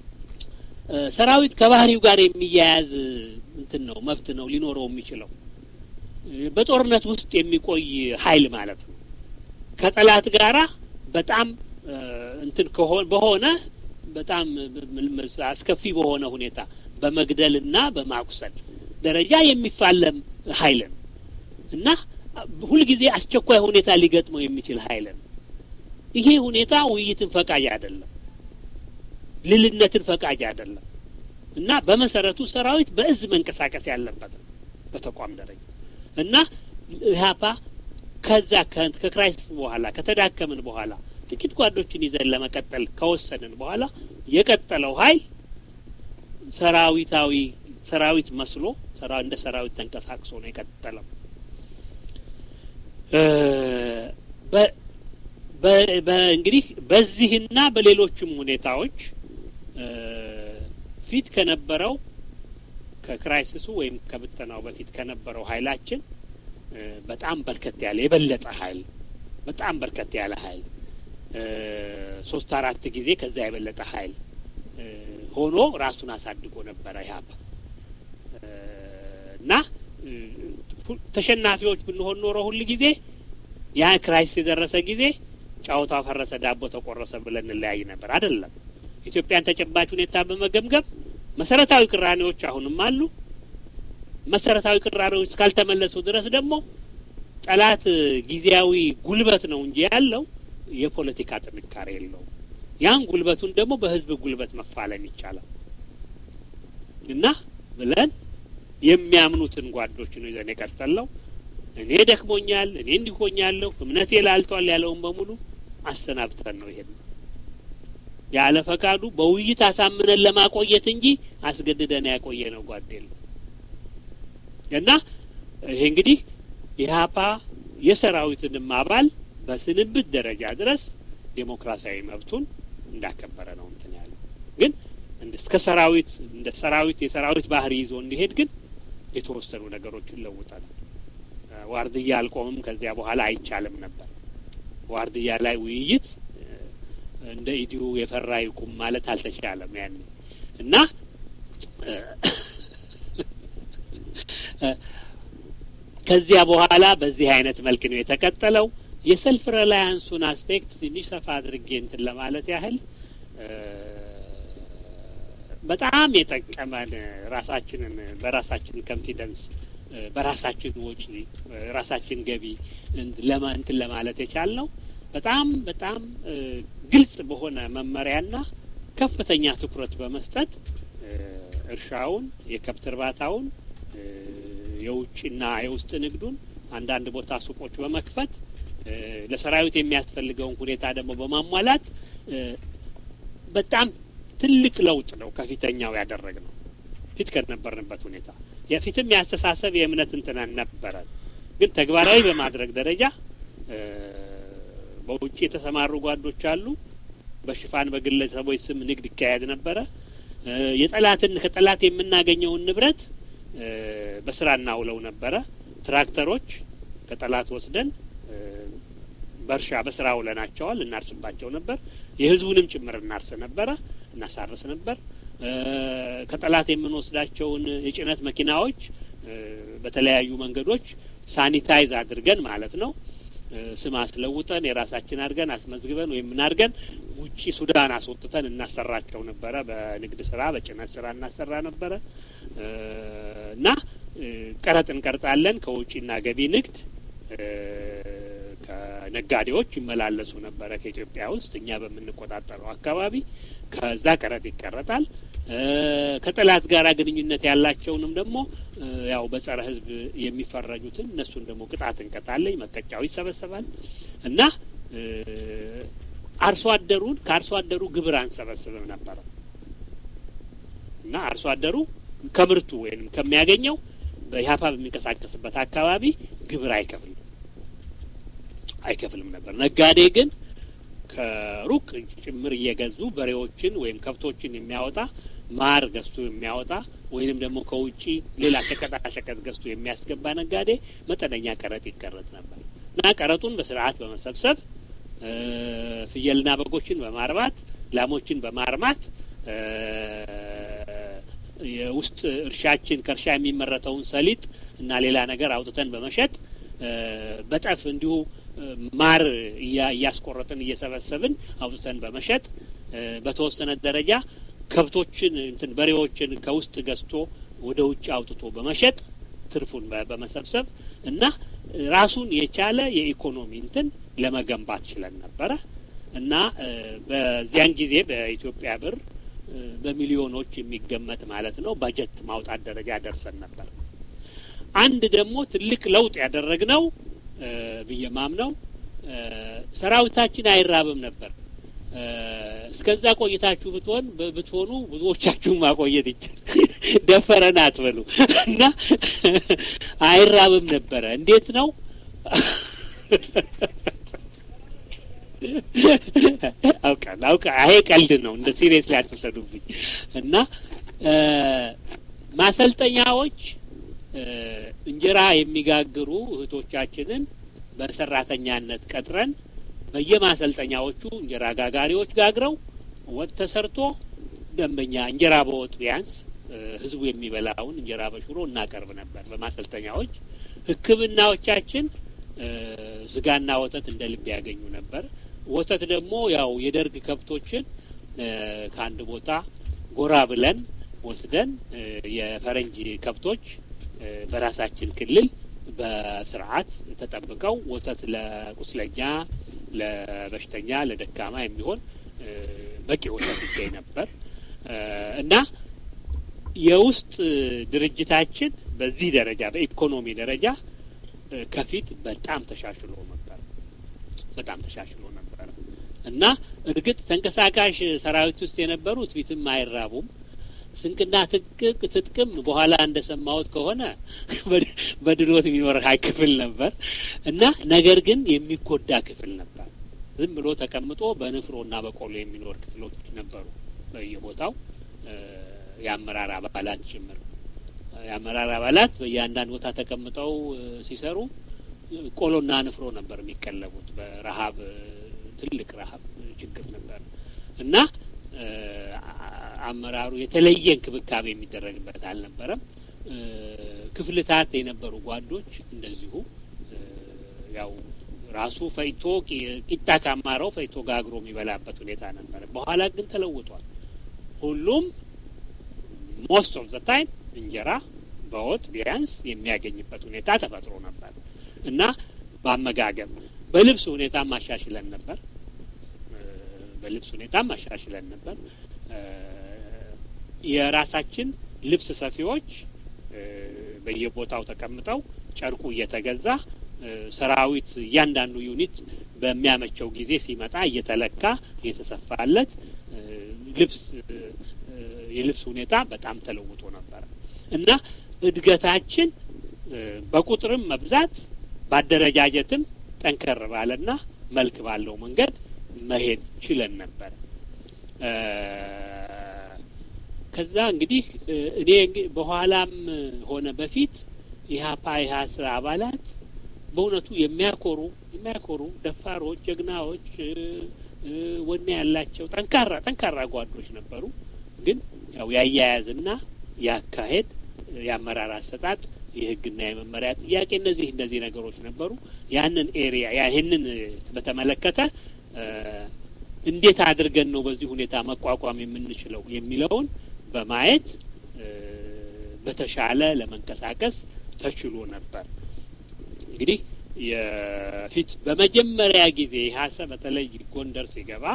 ሰራዊት ከባህሪው ጋር የሚያያዝ እንትን ነው መብት ነው ሊኖረው የሚችለው በጦርነት ውስጥ የሚቆይ ኃይል ማለት ነው። ከጠላት ጋራ በጣም እንትን በሆነ በጣም አስከፊ በሆነ ሁኔታ በመግደልና በማቁሰል ደረጃ የሚፋለም ኃይል ነው እና ሁልጊዜ አስቸኳይ ሁኔታ ሊገጥመው የሚችል ኃይል ነው። ይሄ ሁኔታ ውይይትን ፈቃጅ አይደለም፣ ልልነትን ፈቃጅ አይደለም እና በመሰረቱ ሰራዊት በእዝ መንቀሳቀስ ያለበት ነው በተቋም ደረጃ እና ኢህአፓ ከዛ ከክራይስት በኋላ ከተዳከምን በኋላ ጥቂት ጓዶችን ይዘን ለመቀጠል ከወሰንን በኋላ የቀጠለው ኃይል ሰራዊታዊ ሰራዊት መስሎ እንደ ሰራዊት ተንቀሳቅሶ ነው የቀጠለው። እንግዲህ በዚህና በሌሎችም ሁኔታዎች ፊት ከነበረው ከክራይሲሱ ወይም ከብተናው በፊት ከነበረው ኃይላችን በጣም በርከት ያለ የበለጠ ኃይል በጣም በርከት ያለ ኃይል ሶስት አራት ጊዜ ከዛ የበለጠ ኃይል ሆኖ ራሱን አሳድጎ ነበረ ኢህአፓ እና ተሸናፊዎች ብንሆን ኖሮ ሁል ጊዜ ያ ክራይሲስ የደረሰ ጊዜ ጨዋታ ፈረሰ፣ ዳቦ ተቆረሰ ብለን እንለያይ ነበር። አይደለም። ኢትዮጵያን ተጨባጭ ሁኔታ በመገምገም መሰረታዊ ቅራኔዎች አሁንም አሉ። መሰረታዊ ቅራኔዎች እስካልተመለሱ ድረስ ደግሞ ጠላት ጊዜያዊ ጉልበት ነው እንጂ ያለው የፖለቲካ ጥንካሬ የለውም። ያን ጉልበቱን ደግሞ በህዝብ ጉልበት መፋለም ይቻላል እና ብለን የሚያምኑትን ጓዶች ነው ይዘን የቀጠለው። እኔ ደክሞኛል፣ እኔ እንዲሆኛለሁ፣ እምነቴ ላልቷል ያለውን በሙሉ አሰናብተን ነው ይሄን ያለ ፈቃዱ በውይይት አሳምነን ለማቆየት እንጂ አስገድደን ያቆየ ነው ጓድ የለም እና ይሄ እንግዲህ ኢህአፓ የሰራዊትንም አባል በስንብት ደረጃ ድረስ ዴሞክራሲያዊ መብቱን እንዳከበረ ነው እንትን ያለው። ግን እስከ ሰራዊት እንደ ሰራዊት የሰራዊት ባህሪ ይዞ እንዲሄድ ግን የተወሰኑ ነገሮችን ለውጠናል። ዋርድያ አልቆምም ከዚያ በኋላ አይቻልም ነበር። ዋርድያ ላይ ውይይት እንደ ኢዲዩ የፈራ ይቁም ማለት አልተቻለም ያኔ እና ከዚያ በኋላ በዚህ አይነት መልክ ነው የተቀጠለው። የሰልፍ ሪላያንሱን አስፔክት ትንሽ ሰፋ አድርጌ እንትን ለማለት ያህል በጣም የጠቀመን ራሳችንን በራሳችን ኮንፊደንስ በራሳችን ወጪ ራሳችን ገቢ ለማ እንትን ለማለት የቻልነው በጣም በጣም ግልጽ በሆነ መመሪያና ከፍተኛ ትኩረት በመስጠት እርሻውን፣ የከብት እርባታውን፣ የውጭና የውስጥ ንግዱን አንዳንድ ቦታ ሱቆች በመክፈት ለሰራዊት የሚያስፈልገውን ሁኔታ ደግሞ በማሟላት በጣም ትልቅ ለውጥ ነው ከፊተኛው ያደረግ ነው ፊት ከነበርንበት ሁኔታ የፊትም የአስተሳሰብ የእምነት እንትናን ነበረ። ግን ተግባራዊ በማድረግ ደረጃ በውጭ የተሰማሩ ጓዶች አሉ። በሽፋን በግለሰቦች ስም ንግድ ይካሄድ ነበረ። የጠላትን ከጠላት የምናገኘውን ንብረት በስራ እናውለው ነበረ። ትራክተሮች ከጠላት ወስደን በእርሻ በስራ ውለናቸዋል። እናርስባቸው ነበር። የህዝቡንም ጭምር እናርስ ነበረ፣ እናሳርስ ነበር። ከጠላት የምንወስዳቸውን የጭነት መኪናዎች በተለያዩ መንገዶች ሳኒታይዝ አድርገን ማለት ነው ስም አስለውጠን የራሳችን አድርገን አስመዝግበን ወይም ምን አድርገን ውጪ ሱዳን አስወጥተን እናሰራቸው ነበረ። በንግድ ስራ በጭነት ስራ እናሰራ ነበረ እና ቀረጥ እንቀርጣለን ከውጪና ገቢ ንግድ ከነጋዴዎች ይመላለሱ ነበረ ከኢትዮጵያ ውስጥ እኛ በምንቆጣጠረው አካባቢ ከዛ ቀረጥ ይቀረጣል። ከጠላት ጋር ግንኙነት ያላቸውንም ደግሞ ያው በጸረ ሕዝብ የሚፈረጁትን እነሱን ደግሞ ቅጣት እንቀጣለኝ። መቀጫው ይሰበሰባል እና አርሶ አደሩን ከአርሶ አደሩ ግብር አንሰበስብም ነበረ እና አርሶ አደሩ ከምርቱ ወይም ከሚያገኘው በኢህአፓ በሚንቀሳቀስበት አካባቢ ግብር አይከፍልም አይከፍልም ነበር። ነጋዴ ግን ከሩቅ ጭምር እየገዙ በሬዎችን ወይም ከብቶችን የሚያወጣ ማር ገዝቶ የሚያወጣ ወይንም ደግሞ ከውጪ ሌላ ሸቀጣሸቀጥ ገዝቶ የሚያስገባ ነጋዴ መጠነኛ ቀረጥ ይቀረጥ ነበር እና ቀረጡን በስርዓት በመሰብሰብ ፍየልና በጎችን በማርባት ላሞችን በማርማት የውስጥ እርሻችን ከእርሻ የሚመረተውን ሰሊጥ እና ሌላ ነገር አውጥተን በመሸጥ በጠፍ እንዲሁ ማር እያስቆረጥን እየሰበሰብን አውጥተን በመሸጥ በተወሰነ ደረጃ ከብቶችን እንትን በሬዎችን ከውስጥ ገዝቶ ወደ ውጭ አውጥቶ በመሸጥ ትርፉን በመሰብሰብ እና ራሱን የቻለ የኢኮኖሚ እንትን ለመገንባት ችለን ነበረ እና በዚያን ጊዜ በኢትዮጵያ ብር በሚሊዮኖች የሚገመት ማለት ነው በጀት ማውጣት ደረጃ ደርሰን ነበር። አንድ ደግሞ ትልቅ ለውጥ ያደረግነው ብዬ ማምነው ሰራዊታችን አይራብም ነበር። እስከዛ ቆይታችሁ ብትሆን ብትሆኑ ብዙዎቻችሁን ማቆየት ይቻል ደፈረን አትበሉ እና አይራብም ነበረ። እንዴት ነው አውቃል አውቃ ይሄ ቀልድ ነው። እንደ ሲሪየስ ላይ አትውሰዱብኝ። እና ማሰልጠኛዎች እንጀራ የሚጋግሩ እህቶቻችንን በሰራተኛነት ቀጥረን በየማሰልጠኛዎቹ እንጀራ ጋጋሪዎች ጋግረው ወጥ ተሰርቶ ደንበኛ እንጀራ በወጥ ቢያንስ ህዝቡ የሚበላውን እንጀራ በሽሮ እናቀርብ ነበር በማሰልጠኛዎች። ሕክምናዎቻችን ስጋና ወተት እንደ ልብ ያገኙ ነበር። ወተት ደግሞ ያው የደርግ ከብቶችን ከአንድ ቦታ ጎራ ብለን ወስደን የፈረንጅ ከብቶች በራሳችን ክልል በስርዓት ተጠብቀው ወተት ለቁስለኛ፣ ለበሽተኛ፣ ለደካማ የሚሆን በቂ ወተት ይገኝ ነበር እና የውስጥ ድርጅታችን በዚህ ደረጃ በኢኮኖሚ ደረጃ ከፊት በጣም ተሻሽሎ ነበር። በጣም ተሻሽሎ ነበር እና እርግጥ ተንቀሳቃሽ ሰራዊት ውስጥ የነበሩት ፊትም አይራቡም። ስንቅና ትጥቅ ትጥቅም በኋላ እንደሰማሁት ከሆነ በድሎት የሚኖር ሀይ ክፍል ነበር እና ነገር ግን የሚጎዳ ክፍል ነበር። ዝም ብሎ ተቀምጦ በንፍሮና በቆሎ የሚኖር ክፍሎች ነበሩ በየቦታው የአመራር አባላት ጭምር የአመራር አባላት በየአንዳንድ ቦታ ተቀምጠው ሲሰሩ ቆሎና ንፍሮ ነበር የሚቀለቡት። በረሀብ ትልቅ ረሀብ ችግር ነበር እና አመራሩ የተለየ እንክብካቤ የሚደረግበት አልነበረም። ክፍልታት የነበሩ ጓዶች እንደዚሁ ያው ራሱ ፈይቶ ቂጣ ካማረው ፈይቶ ጋግሮ የሚበላበት ሁኔታ ነበረ። በኋላ ግን ተለውጧል። ሁሉም ሞስት ኦፍ ዘ ታይም እንጀራ በወጥ ቢያንስ የሚያገኝበት ሁኔታ ተፈጥሮ ነበር እና በአመጋገብ በልብስ ሁኔታ ማሻሽለን ነበር። በልብስ ሁኔታ ማሻሽለን ነበር። የራሳችን ልብስ ሰፊዎች በየቦታው ተቀምጠው ጨርቁ እየተገዛ ሰራዊት እያንዳንዱ ዩኒት በሚያመቸው ጊዜ ሲመጣ እየተለካ እየተሰፋለት ልብስ የልብስ ሁኔታ በጣም ተለውጦ ነበረ እና እድገታችን በቁጥርም መብዛት በአደረጃጀትም ጠንከር ባለና መልክ ባለው መንገድ መሄድ ችለን ነበር። ከዛ እንግዲህ እኔ በኋላም ሆነ በፊት ኢህአፓ ኢህአስ አባላት በእውነቱ የሚያኮሩ የሚያኮሩ ደፋሮች፣ ጀግናዎች፣ ወኔ ያላቸው ጠንካራ ጠንካራ ጓዶች ነበሩ። ግን ያው ያያያዝና ያካሄድ የአመራር አሰጣጥ የህግና የመመሪያ ጥያቄ እነዚህ እነዚህ ነገሮች ነበሩ። ያንን ኤሪያ ይህንን በተመለከተ እንዴት አድርገን ነው በዚህ ሁኔታ መቋቋም የምንችለው የሚለውን በማየት በተሻለ ለመንቀሳቀስ ተችሎ ነበር። እንግዲህ የፊት በመጀመሪያ ጊዜ ሀሰ በተለይ ጎንደር ሲገባ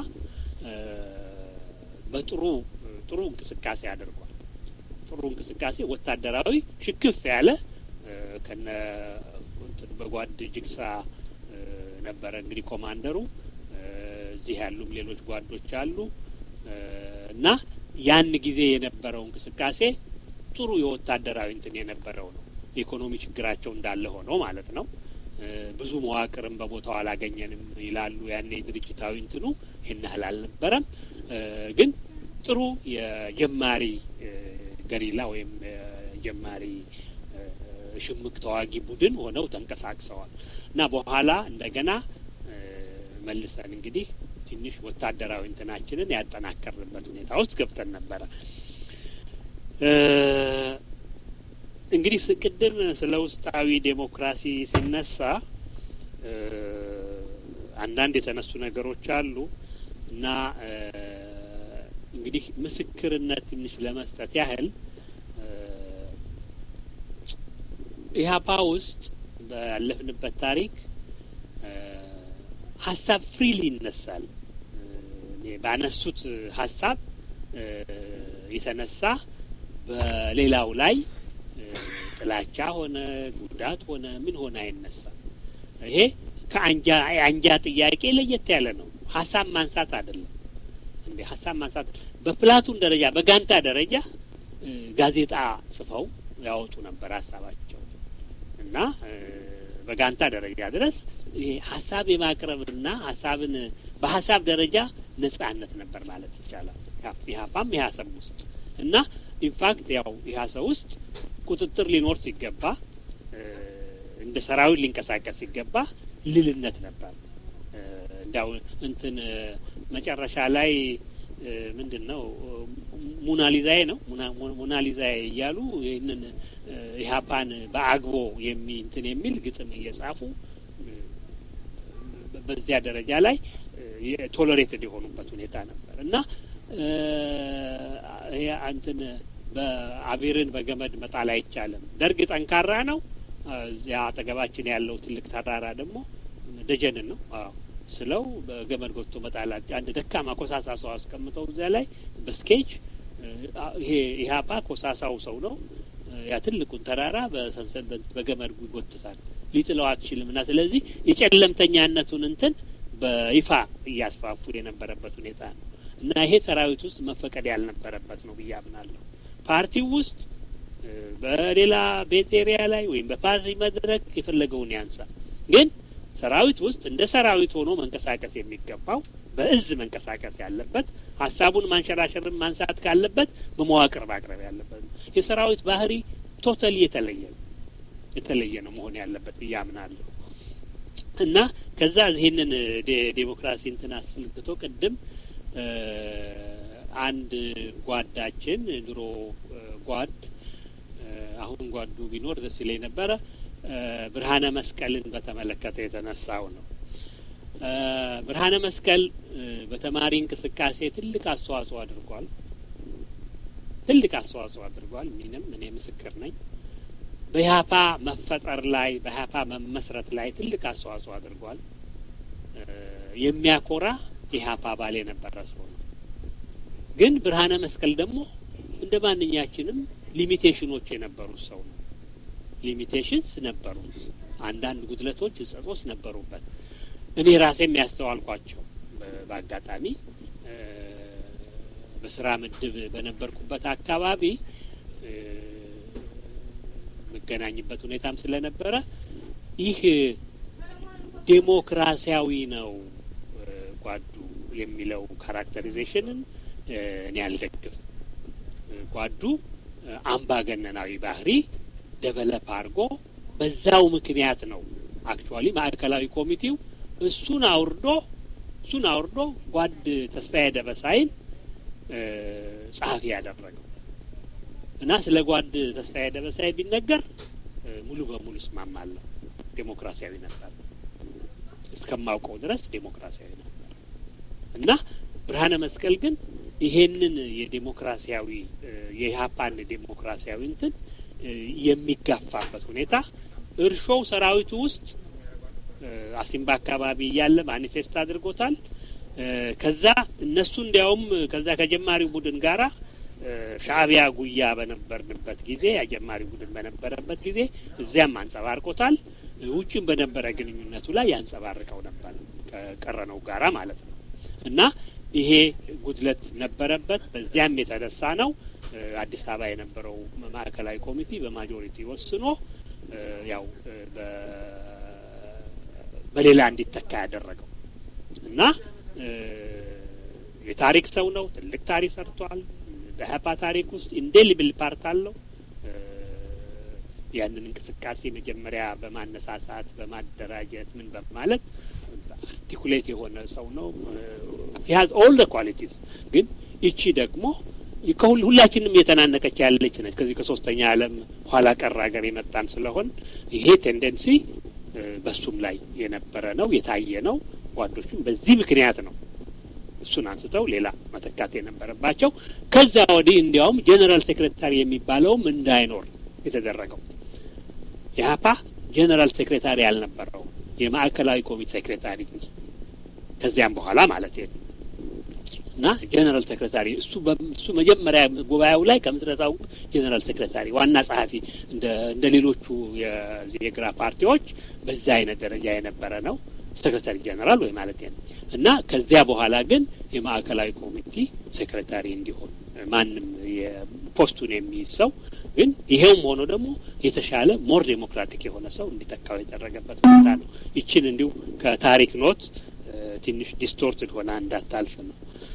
በጥሩ ጥሩ እንቅስቃሴ አድርጓል። ጥሩ እንቅስቃሴ ወታደራዊ ሽክፍ ያለ ከነ በጓድ ጅግሳ ነበረ እንግዲህ ኮማንደሩ። እዚህ ያሉም ሌሎች ጓዶች አሉ እና ያን ጊዜ የነበረው እንቅስቃሴ ጥሩ የወታደራዊ እንትን የነበረው ነው። የኢኮኖሚ ችግራቸው እንዳለ ሆነው ማለት ነው። ብዙ መዋቅርም በቦታው አላገኘንም ይላሉ። ያኔ ድርጅታዊ እንትኑ ይህን ያህል አልነበረም። ግን ጥሩ የጀማሪ ገሪላ ወይም ጀማሪ ሽምቅ ተዋጊ ቡድን ሆነው ተንቀሳቅሰዋል እና በኋላ እንደገና መልሰን እንግዲህ ትንሽ ወታደራዊ እንትናችንን ያጠናከርንበት ሁኔታ ውስጥ ገብተን ነበረ። እንግዲህ ቅድም ስለ ውስጣዊ ዴሞክራሲ ሲነሳ አንዳንድ የተነሱ ነገሮች አሉ እና እንግዲህ ምስክርነት ትንሽ ለመስጠት ያህል ኢህአፓ ውስጥ ባለፍንበት ታሪክ ሀሳብ ፍሪሊ ይነሳል። ባነሱት ሀሳብ የተነሳ በሌላው ላይ ጥላቻ ሆነ ጉዳት ሆነ ምን ሆነ አይነሳም። ይሄ ከአንጃ የአንጃ ጥያቄ ለየት ያለ ነው። ሀሳብ ማንሳት አይደለም እንዴ ሀሳብ ማንሳት በፕላቱን ደረጃ በጋንታ ደረጃ ጋዜጣ ጽፈው ያወጡ ነበር ሀሳባቸው እና በጋንታ ደረጃ ድረስ ሀሳብ የማቅረብና ሀሳብን በሀሳብ ደረጃ ነጻነት ነበር ማለት ይቻላል። ኢህአፓም ኢህአሰብ ውስጥ እና ኢንፋክት ያው ኢህአሰ ውስጥ ቁጥጥር ሊኖር ሲገባ እንደ ሰራዊት ሊንቀሳቀስ ሲገባ ልልነት ነበር። እንዲያው እንትን መጨረሻ ላይ ምንድን ነው ሙናሊዛዬ ነው ሙናሊዛዬ እያሉ ይህንን ኢህአፓን በአግቦ የሚ እንትን የሚል ግጥም እየጻፉ በዚያ ደረጃ ላይ ቶለሬትድ የሆኑበት ሁኔታ ነበር እና ይሄ እንትን በአቢርን በገመድ መጣል አይቻልም። ደርግ ጠንካራ ነው። እዚያ አጠገባችን ያለው ትልቅ ተራራ ደግሞ ደጀንን ነው ስለው በገመድ ጎትቶ መጣላቸው አንድ ደካማ ኮሳሳ ሰው አስቀምጠው እዚያ ላይ በስኬጅ ይሄ ኢህአፓ ኮሳሳው ሰው ነው ያ ትልቁን ተራራ በሰንሰል በገመድ ይጎትታል ሊጥለው አትችልም እና ስለዚህ የጨለምተኛነቱን እንትን በይፋ እያስፋፉ የነበረበት ሁኔታ ነው እና ይሄ ሰራዊት ውስጥ መፈቀድ ያልነበረበት ነው ብዬ አምናለሁ። ፓርቲው ውስጥ በሌላ ቤት ኤሪያ ላይ ወይም በፓርቲ መድረክ የፈለገውን ያንሳ፣ ግን ሰራዊት ውስጥ እንደ ሰራዊት ሆኖ መንቀሳቀስ የሚገባው በእዝ መንቀሳቀስ ያለበት ሀሳቡን ማንሸራሸርን ማንሳት ካለበት በመዋቅር ማቅረብ ያለበት ነው። የሰራዊት ባህሪ ቶታሊ የተለየ ነው የተለየ ነው መሆን ያለበት ብዬ አምናለሁ። እና ከዛ ይህንን ዴሞክራሲ እንትን አስፈልግቶ ቅድም አንድ ጓዳችን ድሮ ጓድ አሁን ጓዱ ቢኖር ደስ ይለኝ ነበረ ብርሃነ መስቀልን በተመለከተ የተነሳው ነው። ብርሃነ መስቀል በተማሪ እንቅስቃሴ ትልቅ አስተዋጽኦ አድርጓል። ትልቅ አስተዋጽኦ አድርጓል። ምንም እኔ ምስክር ነኝ። በኢህአፓ መፈጠር ላይ በኢህአፓ መመስረት ላይ ትልቅ አስተዋጽኦ አድርጓል። የሚያኮራ ኢህአፓ አባል የነበረ ሰው ነው። ግን ብርሃነ መስቀል ደግሞ እንደ ማንኛችንም ሊሚቴሽኖች የነበሩት ሰው ነው። ሊሚቴሽንስ ነበሩት። አንዳንድ ጉድለቶች፣ እጸጾች ነበሩበት። እኔ ራሴ የሚያስተዋልኳቸው በአጋጣሚ በስራ ምድብ በነበርኩበት አካባቢ የምገናኝበት ሁኔታም ስለነበረ ይህ ዴሞክራሲያዊ ነው ጓዱ የሚለው ካራክተሪዜሽንን እኔ አልደግፍም። ጓዱ አምባገነናዊ ባህሪ ደቨለፕ አድርጎ በዛው ምክንያት ነው አክቹዋሊ ማዕከላዊ ኮሚቴው እሱን አውርዶ እሱን አውርዶ ጓድ ተስፋዬ ደበሳይን ጸሐፊ ያደረገው እና ስለ ጓድ ተስፋዬ ደበሳይ ቢነገር ሙሉ በሙሉ እስማማለሁ። ዴሞክራሲያዊ ነበር፣ እስከማውቀው ድረስ ዴሞክራሲያዊ ነበር እና ብርሃነ መስቀል ግን ይሄንን የዴሞክራሲያዊ የኢህአፓን ዴሞክራሲያዊ እንትን የሚጋፋበት ሁኔታ እርሾው ሰራዊቱ ውስጥ አሲምባ አካባቢ እያለ ማኒፌስት አድርጎታል። ከዛ እነሱ እንዲያውም ከዛ ከጀማሪው ቡድን ጋራ ሻእቢያ ጉያ በነበርንበት ጊዜ የጀማሪ ቡድን በነበረበት ጊዜ እዚያም አንጸባርቆታል። ውጭም በነበረ ግንኙነቱ ላይ ያንጸባርቀው ነበር ከቀረነው ጋራ ማለት ነው እና ይሄ ጉድለት ነበረበት። በዚያም የተነሳ ነው አዲስ አበባ የነበረው ማዕከላዊ ኮሚቴ በማጆሪቲ ወስኖ ያው በሌላ እንዲተካ ያደረገው እና የታሪክ ሰው ነው። ትልቅ ታሪክ ሰርቷል። በኢህአፓ ታሪክ ውስጥ ኢንዴሊብል ፓርት አለው። ያንን እንቅስቃሴ መጀመሪያ በማነሳሳት በማደራጀት ምን በማለት አርቲኩሌት የሆነ ሰው ነው። ሂያዝ ኦል ደ ኳሊቲስ ግን ይቺ ደግሞ ከሁል ሁላችንም የተናነቀች ያለች ነች። ከዚህ ከሶስተኛ ዓለም ኋላ ቀር ሀገር የመጣን ስለሆን ይሄ ቴንደንሲ በሱም ላይ የነበረ ነው የታየ ነው። ጓዶቹም በዚህ ምክንያት ነው እሱን አንስተው ሌላ መተካት የነበረባቸው። ከዛ ወዲህ እንዲያውም ጄኔራል ሴክሬታሪ የሚባለውም እንዳይኖር የተደረገው ኢህአፓ ጄኔራል ሴክሬታሪ ያልነበረው የማዕከላዊ ኮሚቴ ሴክሬታሪ ከዚያም በኋላ ማለት ነው እና ጄኔራል ሴክሬታሪ እሱ እሱ መጀመሪያ ጉባኤው ላይ ከምስረታው ጄኔራል ሴክሬታሪ ዋና ጸሐፊ እንደ እንደ ሌሎቹ የግራ ፓርቲዎች በዛ አይነት ደረጃ የነበረ ነው ሴክሬታሪ ጄኔራል ወይ ማለት ነው እና ከዚያ በኋላ ግን የማዕከላዊ ኮሚቴ ሴክሬታሪ እንዲሆን ማንም የፖስቱን የሚይዝ ሰው ግን ይሄውም ሆኖ ደግሞ የተሻለ ሞር ዴሞክራቲክ የሆነ ሰው እንዲተካው የተደረገበት ሁኔታ ነው። ይችን እንዲሁ ከታሪክ ኖት ትንሽ ዲስቶርትድ ሆና እንዳታልፍ ነው።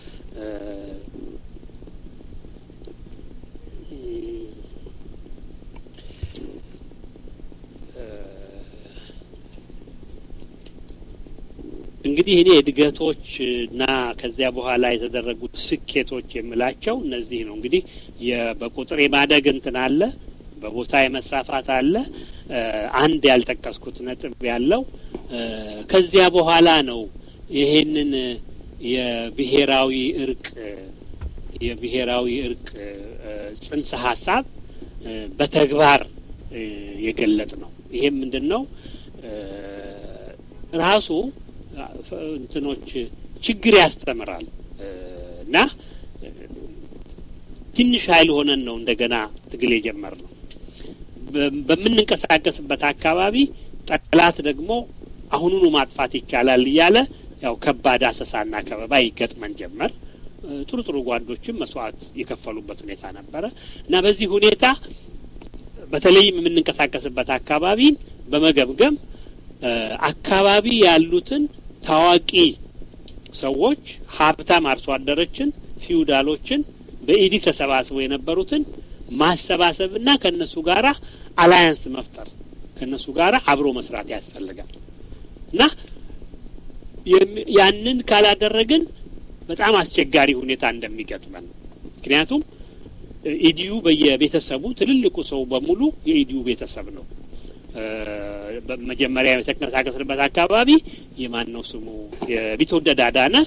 እንግዲህ እኔ እድገቶች እና ከዚያ በኋላ የተደረጉት ስኬቶች የምላቸው እነዚህ ነው። እንግዲህ በቁጥር የማደግ እንትን አለ፣ በቦታ የመስራፋት አለ። አንድ ያልጠቀስኩት ነጥብ ያለው ከዚያ በኋላ ነው ይሄንን የብሔራዊ እርቅ የብሔራዊ እርቅ ጽንሰ ሀሳብ በተግባር የገለጥ ነው። ይሄም ምንድን ነው ራሱ እንትኖች ችግር ያስተምራል እና ትንሽ ኃይል ሆነን ነው እንደገና ትግል የጀመር ነው። በምንንቀሳቀስበት አካባቢ ጠላት ደግሞ አሁኑኑ ማጥፋት ይቻላል እያለ ያው ከባድ አሰሳና ከበባ ይገጥመን ጀመር። ጥሩ ጥሩ ጓዶችም መስዋዕት የከፈሉበት ሁኔታ ነበረ እና በዚህ ሁኔታ በተለይም የምንንቀሳቀስበት አካባቢን በመገምገም አካባቢ ያሉትን ታዋቂ ሰዎች ሀብታም አርሶ አደሮችን፣ ፊውዳሎችን በኢዲ ተሰባስበው የነበሩትን ማሰባሰብና ከእነሱ ጋራ አላያንስ መፍጠር ከእነሱ ጋራ አብሮ መስራት ያስፈልጋል እና ያንን ካላደረግን በጣም አስቸጋሪ ሁኔታ እንደሚገጥመን ምክንያቱም ኢዲዩ በየቤተሰቡ ትልልቁ ሰው በሙሉ የኢዲዩ ቤተሰብ ነው። መጀመሪያ የተንቀሳቀስንበት አካባቢ የማን ነው ስሙ የቢትወደድ አዳነ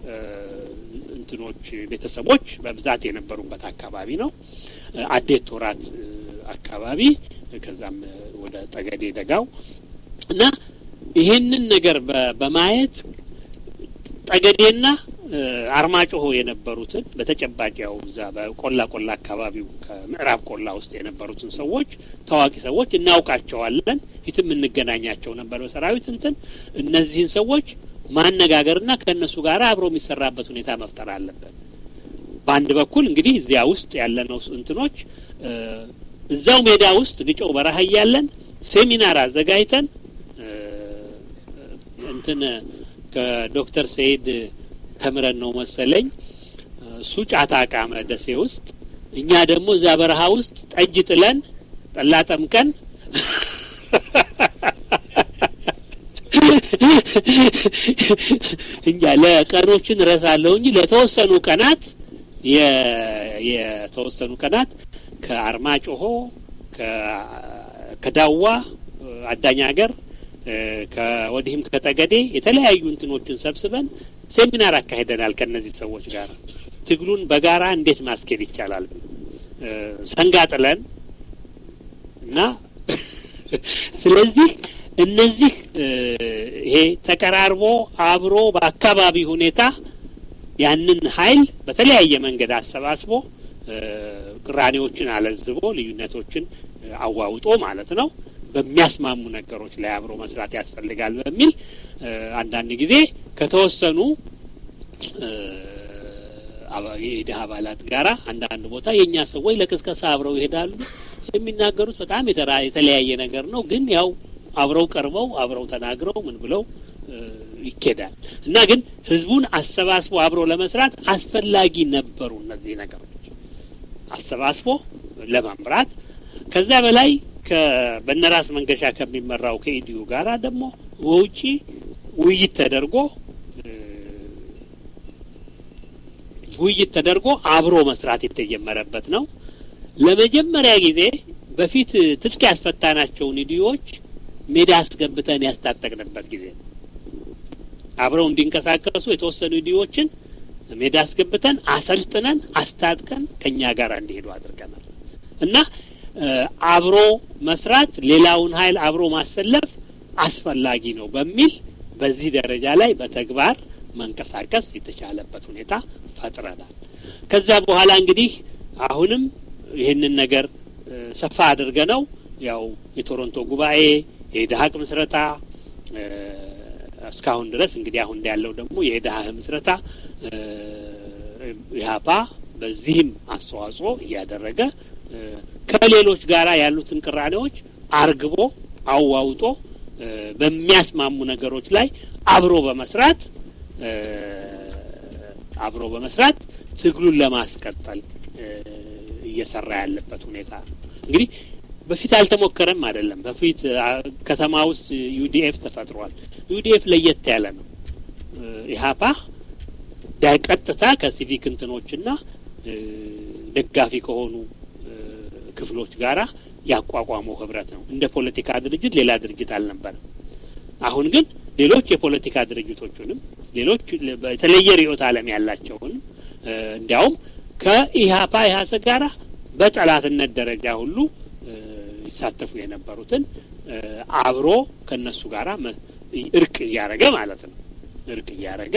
እንትኖች ቤተሰቦች በብዛት የነበሩበት አካባቢ ነው። አዴት ቶራት አካባቢ ከዛም ወደ ጠገዴ ደጋው እና ይሄንን ነገር በማየት ጠገዴና አርማጭሆ የነበሩትን በተጨባጭ ያው እዛ በቆላ ቆላ አካባቢው ከምዕራብ ቆላ ውስጥ የነበሩትን ሰዎች ታዋቂ ሰዎች እናውቃቸዋለን። ፊትም እንገናኛቸው ነበር በሰራዊት እንትን እነዚህን ሰዎች ማነጋገርና ከእነሱ ጋር አብሮ የሚሰራበት ሁኔታ መፍጠር አለበት። በአንድ በኩል እንግዲህ እዚያ ውስጥ ያለነው እንትኖች እዛው ሜዳ ውስጥ ግጮው በረሃ እያለን ሴሚናር አዘጋጅተን እንትን ከዶክተር ሰይድ ተምረን ነው መሰለኝ እሱ ጫታ ቃመ ደሴ ውስጥ፣ እኛ ደግሞ እዛ በረሃ ውስጥ ጠጅ ጥለን ጠላ ጠምቀን እኛ ለቀኖችን እረሳለሁ እንጂ ለተወሰኑ ቀናት የተወሰኑ ቀናት ከአርማጭሆ ከዳዋ አዳኝ ሀገር ከወዲህም ከጠገዴ የተለያዩ እንትኖችን ሰብስበን ሴሚናር አካሂደናል ከእነዚህ ሰዎች ጋር ትግሉን በጋራ እንዴት ማስኬድ ይቻላል ሰንጋ ጥለን እና ስለዚህ እነዚህ ይሄ ተቀራርቦ አብሮ በአካባቢ ሁኔታ ያንን ኃይል በተለያየ መንገድ አሰባስቦ ቅራኔዎችን አለዝቦ ልዩነቶችን አዋውጦ ማለት ነው በሚያስማሙ ነገሮች ላይ አብሮ መስራት ያስፈልጋል በሚል አንዳንድ ጊዜ ከተወሰኑ የኢድህ አባላት ጋራ አንዳንድ ቦታ የእኛ ሰዎች ለቅስቀሳ አብረው ይሄዳሉ። የሚናገሩት በጣም የተለያየ ነገር ነው፣ ግን ያው አብረው ቀርበው አብረው ተናግረው ምን ብለው ይኬዳል እና ግን ህዝቡን አሰባስቦ አብሮ ለመስራት አስፈላጊ ነበሩ እነዚህ ነገሮች አሰባስቦ ለመምራት ከዛ በላይ በነራስ መንገሻ ከሚመራው ከኢዲዩ ጋራ ደግሞ ውጪ ውይይት ተደርጎ ውይይት ተደርጎ አብሮ መስራት የተጀመረበት ነው። ለመጀመሪያ ጊዜ በፊት ትጥቅ ያስፈታናቸውን ኢዲዮች ሜዳ አስገብተን ያስታጠቅንበት ጊዜ ነው። አብረው እንዲንቀሳቀሱ የተወሰኑ ኢዲዮችን ሜዳ አስገብተን አሰልጥነን አስታጥቀን ከኛ ጋር እንዲሄዱ አድርገናል እና አብሮ መስራት ሌላውን ኃይል አብሮ ማሰለፍ አስፈላጊ ነው በሚል በዚህ ደረጃ ላይ በተግባር መንቀሳቀስ የተቻለበት ሁኔታ ፈጥረናል። ከዛ በኋላ እንግዲህ አሁንም ይህንን ነገር ሰፋ አድርገ ነው ያው የቶሮንቶ ጉባኤ የኢድሀቅ ምስረታ እስካሁን ድረስ እንግዲህ አሁን ያለው ደግሞ የኢድሀቅ ምስረታ ኢህአፓ በዚህም አስተዋጽኦ እያደረገ ከሌሎች ጋራ ያሉትን ቅራኔዎች አርግቦ አዋውጦ በሚያስማሙ ነገሮች ላይ አብሮ በመስራት አብሮ በመስራት ትግሉን ለማስቀጠል እየሰራ ያለበት ሁኔታ እንግዲህ በፊት አልተሞከረም አይደለም። በፊት ከተማ ውስጥ ዩዲኤፍ ተፈጥሯል። ዩዲኤፍ ለየት ያለ ነው። ኢህአፓ ቀጥታ ከሲቪክ እንትኖችና ደጋፊ ከሆኑ ክፍሎች ጋራ ያቋቋመው ህብረት ነው። እንደ ፖለቲካ ድርጅት ሌላ ድርጅት አልነበረም። አሁን ግን ሌሎች የፖለቲካ ድርጅቶቹንም ሌሎች የተለየ ርዕዮተ ዓለም ያላቸውንም እንዲያውም ከኢህአፓ ኢህአሰ ጋራ በጠላትነት ደረጃ ሁሉ ይሳተፉ የነበሩትን አብሮ ከነሱ ጋራ እርቅ እያረገ ማለት ነው። እርቅ እያረገ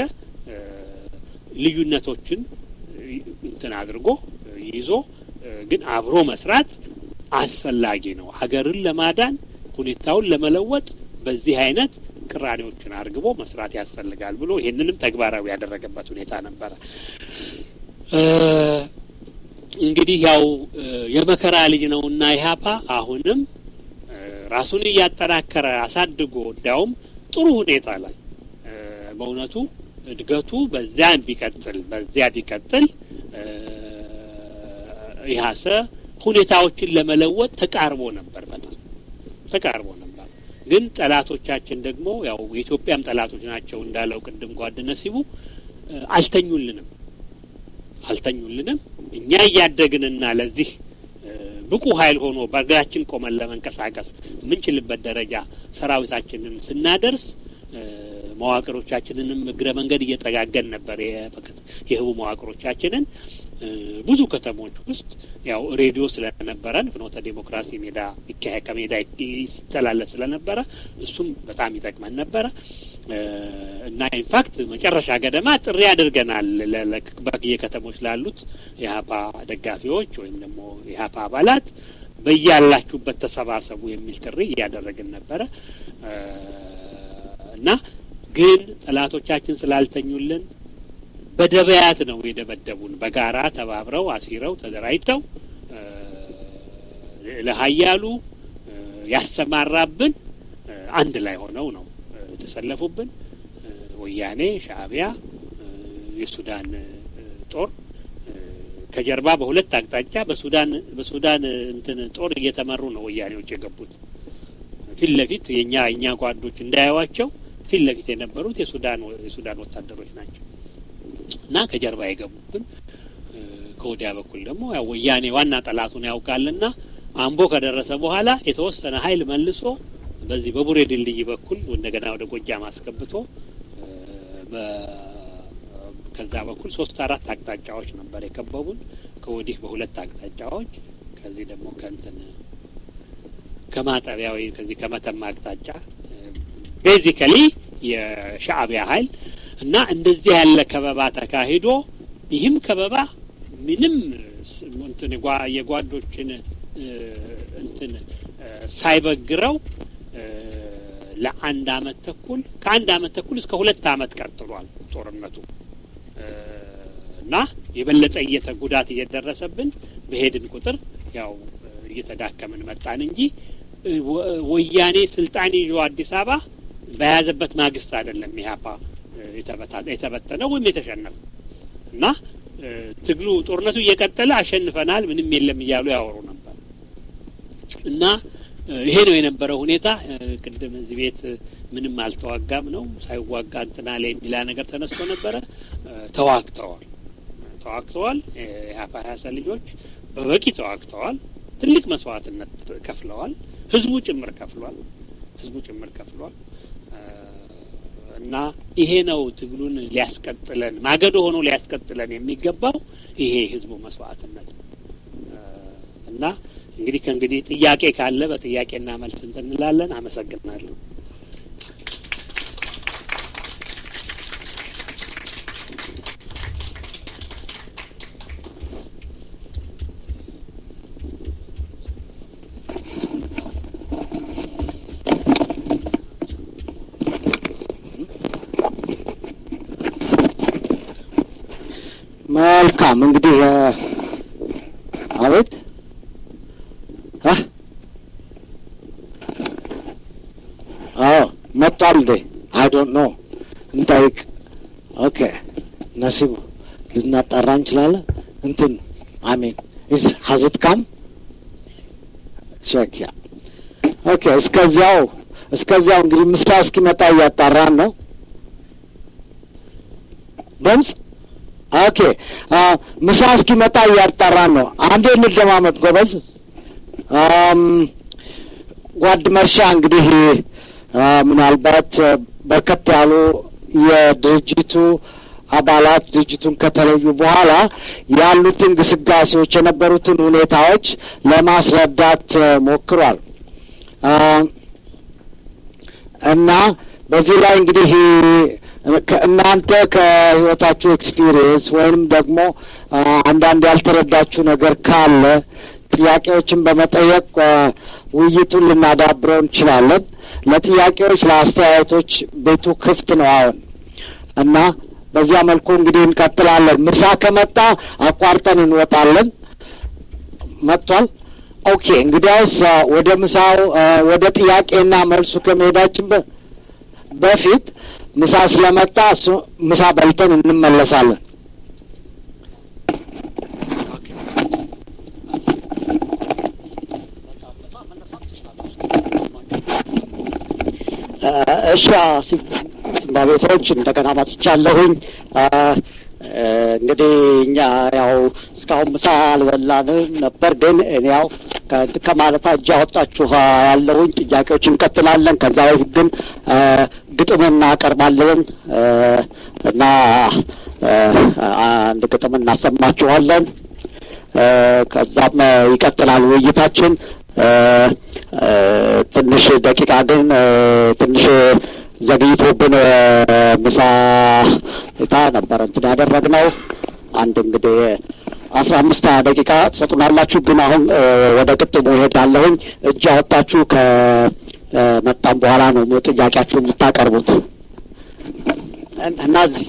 ልዩነቶችን እንትን አድርጎ ይዞ ግን አብሮ መስራት አስፈላጊ ነው። ሀገርን ለማዳን ሁኔታውን ለመለወጥ በዚህ አይነት ቅራኔዎችን አርግቦ መስራት ያስፈልጋል ብሎ ይህንንም ተግባራዊ ያደረገበት ሁኔታ ነበረ። እንግዲህ ያው የመከራ ልጅ ነውና ኢህአፓ አሁንም ራሱን እያጠናከረ አሳድጎ እንዲያውም ጥሩ ሁኔታ ላይ በእውነቱ እድገቱ በዚያ ቢቀጥል በዚያ ቢቀጥል ኢህአሰ ሁኔታዎችን ለመለወጥ ተቃርቦ ነበር። በጣም ተቃርቦ ነበር። ግን ጠላቶቻችን ደግሞ ያው የኢትዮጵያም ጠላቶች ናቸው እንዳለው ቅድም ጓድ ነሲቡ አልተኙልንም አልተኙልንም። እኛ እያደግንና ለዚህ ብቁ ኃይል ሆኖ በእግራችን ቆመን ለመንቀሳቀስ የምንችልበት ደረጃ ሰራዊታችንን ስናደርስ መዋቅሮቻችንንም እግረ መንገድ እየጠጋገን ነበር። የህቡ መዋቅሮቻችንን ብዙ ከተሞች ውስጥ ያው ሬዲዮ ስለነበረን ፍኖተ ዴሞክራሲ ሜዳ ይካሄድ ከሜዳ ይተላለፍ ስለነበረ እሱም በጣም ይጠቅመን ነበረ እና ኢንፋክት መጨረሻ ገደማ ጥሪ አድርገናል በየከተሞች ላሉት የሀፓ ደጋፊዎች ወይም ደግሞ የሀፓ አባላት በያላችሁበት ተሰባሰቡ የሚል ጥሪ እያደረግን ነበረ እና ግን ጠላቶቻችን ስላልተኙልን በደበያት ነው የደበደቡን። በጋራ ተባብረው አሲረው ተደራጅተው ለሀያሉ ያስተማራብን አንድ ላይ ሆነው ነው የተሰለፉብን። ወያኔ፣ ሻእቢያ፣ የሱዳን ጦር ከጀርባ በሁለት አቅጣጫ በሱዳን በሱዳን እንትን ጦር እየተመሩ ነው ወያኔዎች የገቡት። ፊት ለፊት የኛ የኛ ጓዶች እንዳያዋቸው ፊት ለፊት የነበሩት የሱዳን የሱዳን ወታደሮች ናቸው እና ከጀርባ የገቡብን ከወዲያ በኩል ደግሞ ያው ወያኔ ዋና ጠላቱን ያውቃልና አምቦ ከደረሰ በኋላ የተወሰነ ኃይል መልሶ በዚህ በቡሬ ድልድይ በኩል እንደገና ወደ ጎጃም አስገብቶ ከዛ በኩል ሶስት አራት አቅጣጫዎች ነበር የከበቡን። ከወዲህ በሁለት አቅጣጫዎች ከዚህ ደግሞ ከእንትን ከማጠቢያ ወይም ከዚህ ከመተማ አቅጣጫ ቤዚካሊ የሻእቢያ ኃይል እና እንደዚህ ያለ ከበባ ተካሂዶ ይህም ከበባ ምንም እንትን የጓዶችን እንትን ሳይበግረው ለአንድ አመት ተኩል ከአንድ አመት ተኩል እስከ ሁለት አመት ቀጥሏል ጦርነቱ እና የበለጠ እየተ ጉዳት እየደረሰብን በሄድን ቁጥር ያው እየተዳከምን መጣን እንጂ ወያኔ ስልጣን ይዞ አዲስ አበባ በያዘበት ማግስት አይደለም ኢህአፓ የተበተነው ወይም የተሸነፈው እና ትግሉ ጦርነቱ እየቀጠለ አሸንፈናል፣ ምንም የለም እያሉ ያወሩ ነበር እና ይሄ ነው የነበረው ሁኔታ። ቅድም እዚህ ቤት ምንም አልተዋጋም ነው ሳይዋጋ እንትና ላይ የሚላ ነገር ተነስቶ ነበረ። ተዋግተዋል ተዋግተዋል። የሀፓ ሀያሰ ልጆች በበቂ ተዋግተዋል። ትልቅ መስዋዕትነት ከፍለዋል። ህዝቡ ጭምር ከፍሏል። ህዝቡ ጭምር ከፍሏል። እና ይሄ ነው ትግሉን ሊያስቀጥለን ማገዶ ሆኖ ሊያስቀጥለን የሚገባው ይሄ ህዝቡ መስዋዕትነት ነው። እና እንግዲህ ከእንግዲህ ጥያቄ ካለ በጥያቄና መልስ እንትን እንላለን። አመሰግናለሁ። መልካም እንግዲህ አቤት መጥቷል እንዴ? አይ ዶንት ኖ እንጠይቅ። ኦኬ ነሲቡ ልናጣራ እንችላለን። እንትን አሚን ኢዝ ሀዝት ካም ቼክ ያ ኦኬ። እስከዚያው እስከዚያው እንግዲህ ምሳ እስኪመጣ እያጣራን ነው። ድምፅ ኦኬ። ምሳ እስኪመጣ እያጣራን ነው። አንዴ እንደማመጥ ጎበዝ። ጓድ መርሻ እንግዲህ ምናልባት በርከት ያሉ የድርጅቱ አባላት ድርጅቱን ከተለዩ በኋላ ያሉትን ግስጋሴዎች የነበሩትን ሁኔታዎች ለማስረዳት ሞክሯል እና በዚህ ላይ እንግዲህ እናንተ ከህይወታችሁ ኤክስፒሪየንስ ወይም ደግሞ አንዳንድ ያልተረዳችሁ ነገር ካለ ጥያቄዎችን በመጠየቅ ውይይቱን ልናዳብረው እንችላለን። ለጥያቄዎች፣ ለአስተያየቶች ቤቱ ክፍት ነው አሁን እና በዚያ መልኩ እንግዲህ እንቀጥላለን። ምሳ ከመጣ አቋርጠን እንወጣለን። መጥቷል። ኦኬ እንግዲያውስ ወደ ምሳው ወደ ጥያቄና መልሱ ከመሄዳችን በፊት ምሳ ስለመጣ እሱ ምሳ በልተን እንመለሳለን። እሺ ሲምባቤቶች እንደገና መጥቻለሁኝ። እንግዲህ እኛ ያው እስካሁን ምሳ አልበላንም ነበር፣ ግን እኔ ያው ከማለታ እጅ አወጣችሁ ያለሁኝ ጥያቄዎች እንቀጥላለን። ከዛ በፊት ግን ግጥም እናቀርባለን እና አንድ ግጥም እናሰማችኋለን። ከዛም ይቀጥላል ውይይታችን። ትንሽ ደቂቃ ግን ትንሽ ዘግይቶብን ምሳ ሁኔታ ነበረ እንትን ያደረግነው አንድ እንግዲህ አስራ አምስት ሀያ ደቂቃ ትሰጡናላችሁ። ግን አሁን ወደ ቅጥሙ እሄዳለሁኝ። እጅ አወጣችሁ ከመጣም በኋላ ነው ጥያቄያችሁን የምታቀርቡት እና እዚህ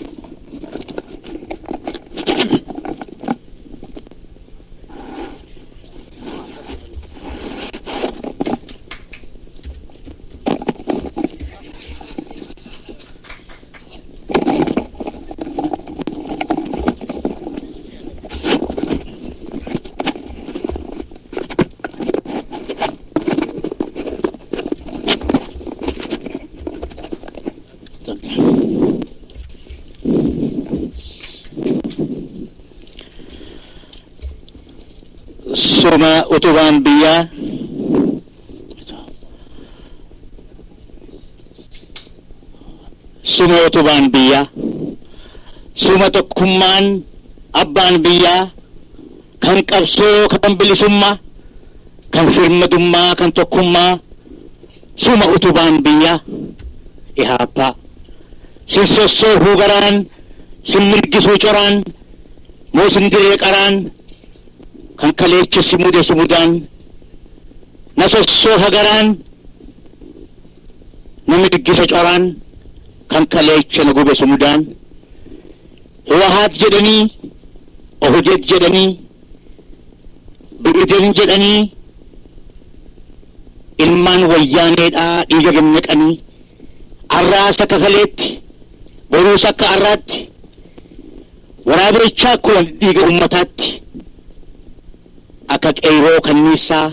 suma utubaan biyyaa suma utubaan biyyaa suma tokkummaan abbaan biyyaa kan qabsoo kan bilisummaa kan firmadummaa kan tokkummaa suma utubaan biyyaa ihaabbaa sin sossoofuu garaan sin mirgisuu coraan moo sin diree qaraan kan kaleecha si mude sumudaan na sossoofa garaan na mirgisa coraan kan kaleecha na gube sumudaan ህወሀት jedhanii ohudet jedhanii bi'iden jedhanii ilmaan wayyaaneedhaa dhiiga gannaqanii arraas akka kaleetti boruus akka arraatti waraabichaa akkuma dhiiga ummataatti akka qeyroo kanniisaa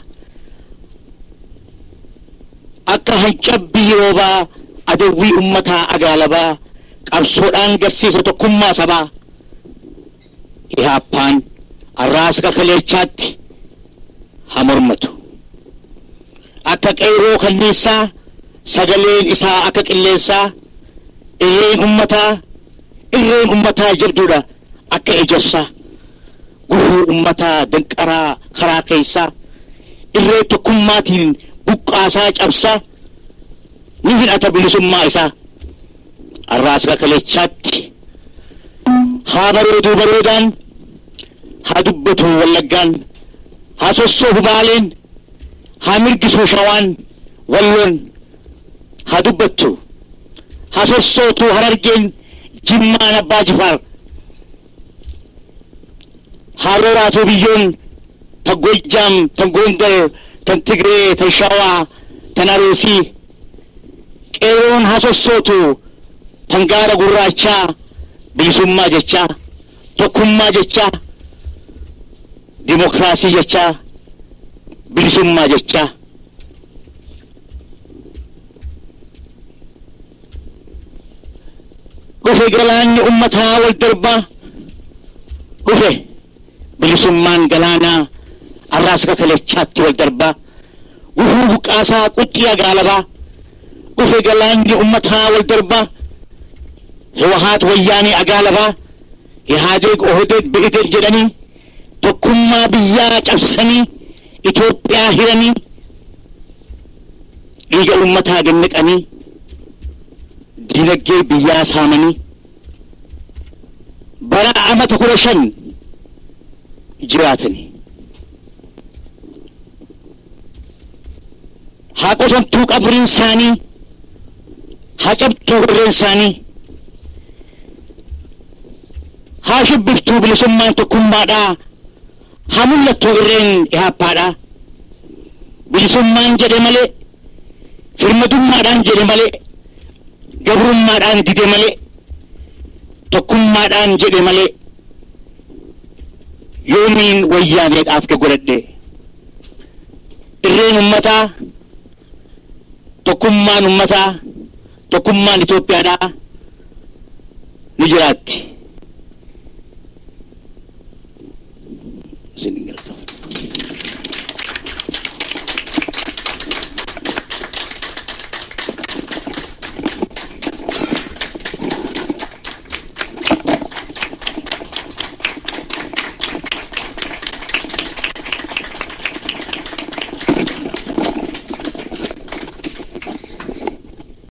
akka hancabbii roobaa adawwii ummataa agaalabaa qabsoodhaan garsiisa tokkummaa sabaa ihaappaan arraasa akka kaleechaatti haa mormatu akka qeyroo kanniisaa sagaleen isaa akka qilleensaa irreen ummataa irreen ummataa jabduudha akka ejersaa gufuu ummataa danqaraa karaa keessaa irree tokkummaatiin buqqaasaa cabsaa ni hidhata bilisummaa isaa arraasa kaleechaatti haa bareeduu bareedaan haa dubbatu wallaggaan haa sossoofu baaleen haa mirgisuu shawaan walloon haa dubbattu haa sossootu harargeen jimmaan abbaa jifaar haa rooraatu biyyoon tan goojjaam tan gondar tan tigree tan shawaa tan aroosii qeeroon hasossootu tangaara gurraachaa bilisummaa jechaa tokkummaa jechaa dimokiraasii jechaa bilisummaa jechaa dhufe galaanni ummataa wal darbaa dhufe bilisummaan galaanaa arraasa kakalechaatti wal darbaa gufuu buqqaasaa quxxii agaalabaa dhufe galaanni ummataa wal darbaa ህወሀት ወያኔ አጋለባ ኢህአዴግ ኦህዴድ ብኢዴድ ጀደኒ ቶኩማ ብያ ጨብሰኒ ኢትዮጵያ ሂረኒ dhiiga ummataa ganniqanii dinagdee biyyaa saamanii bara amata kudha shan jiraatanii haa qotamtuu qabriin isaanii haa cabtuu irreen isaanii haa shibbiftuu bilisummaan tokkummaadhaa haa mul'attuu irreen ihaappaadhaa bilisummaan jedhe malee firmadummaadhaan jedhe malee gabrummaadhaan dide malee tokkummaadhaan jedhe malee yoomiin wayyaaneedhaaf godhadhe irreen ummataa tokkummaan ummataa tokkummaan Itoophiyaadhaa ni jiraatti. Isin galata.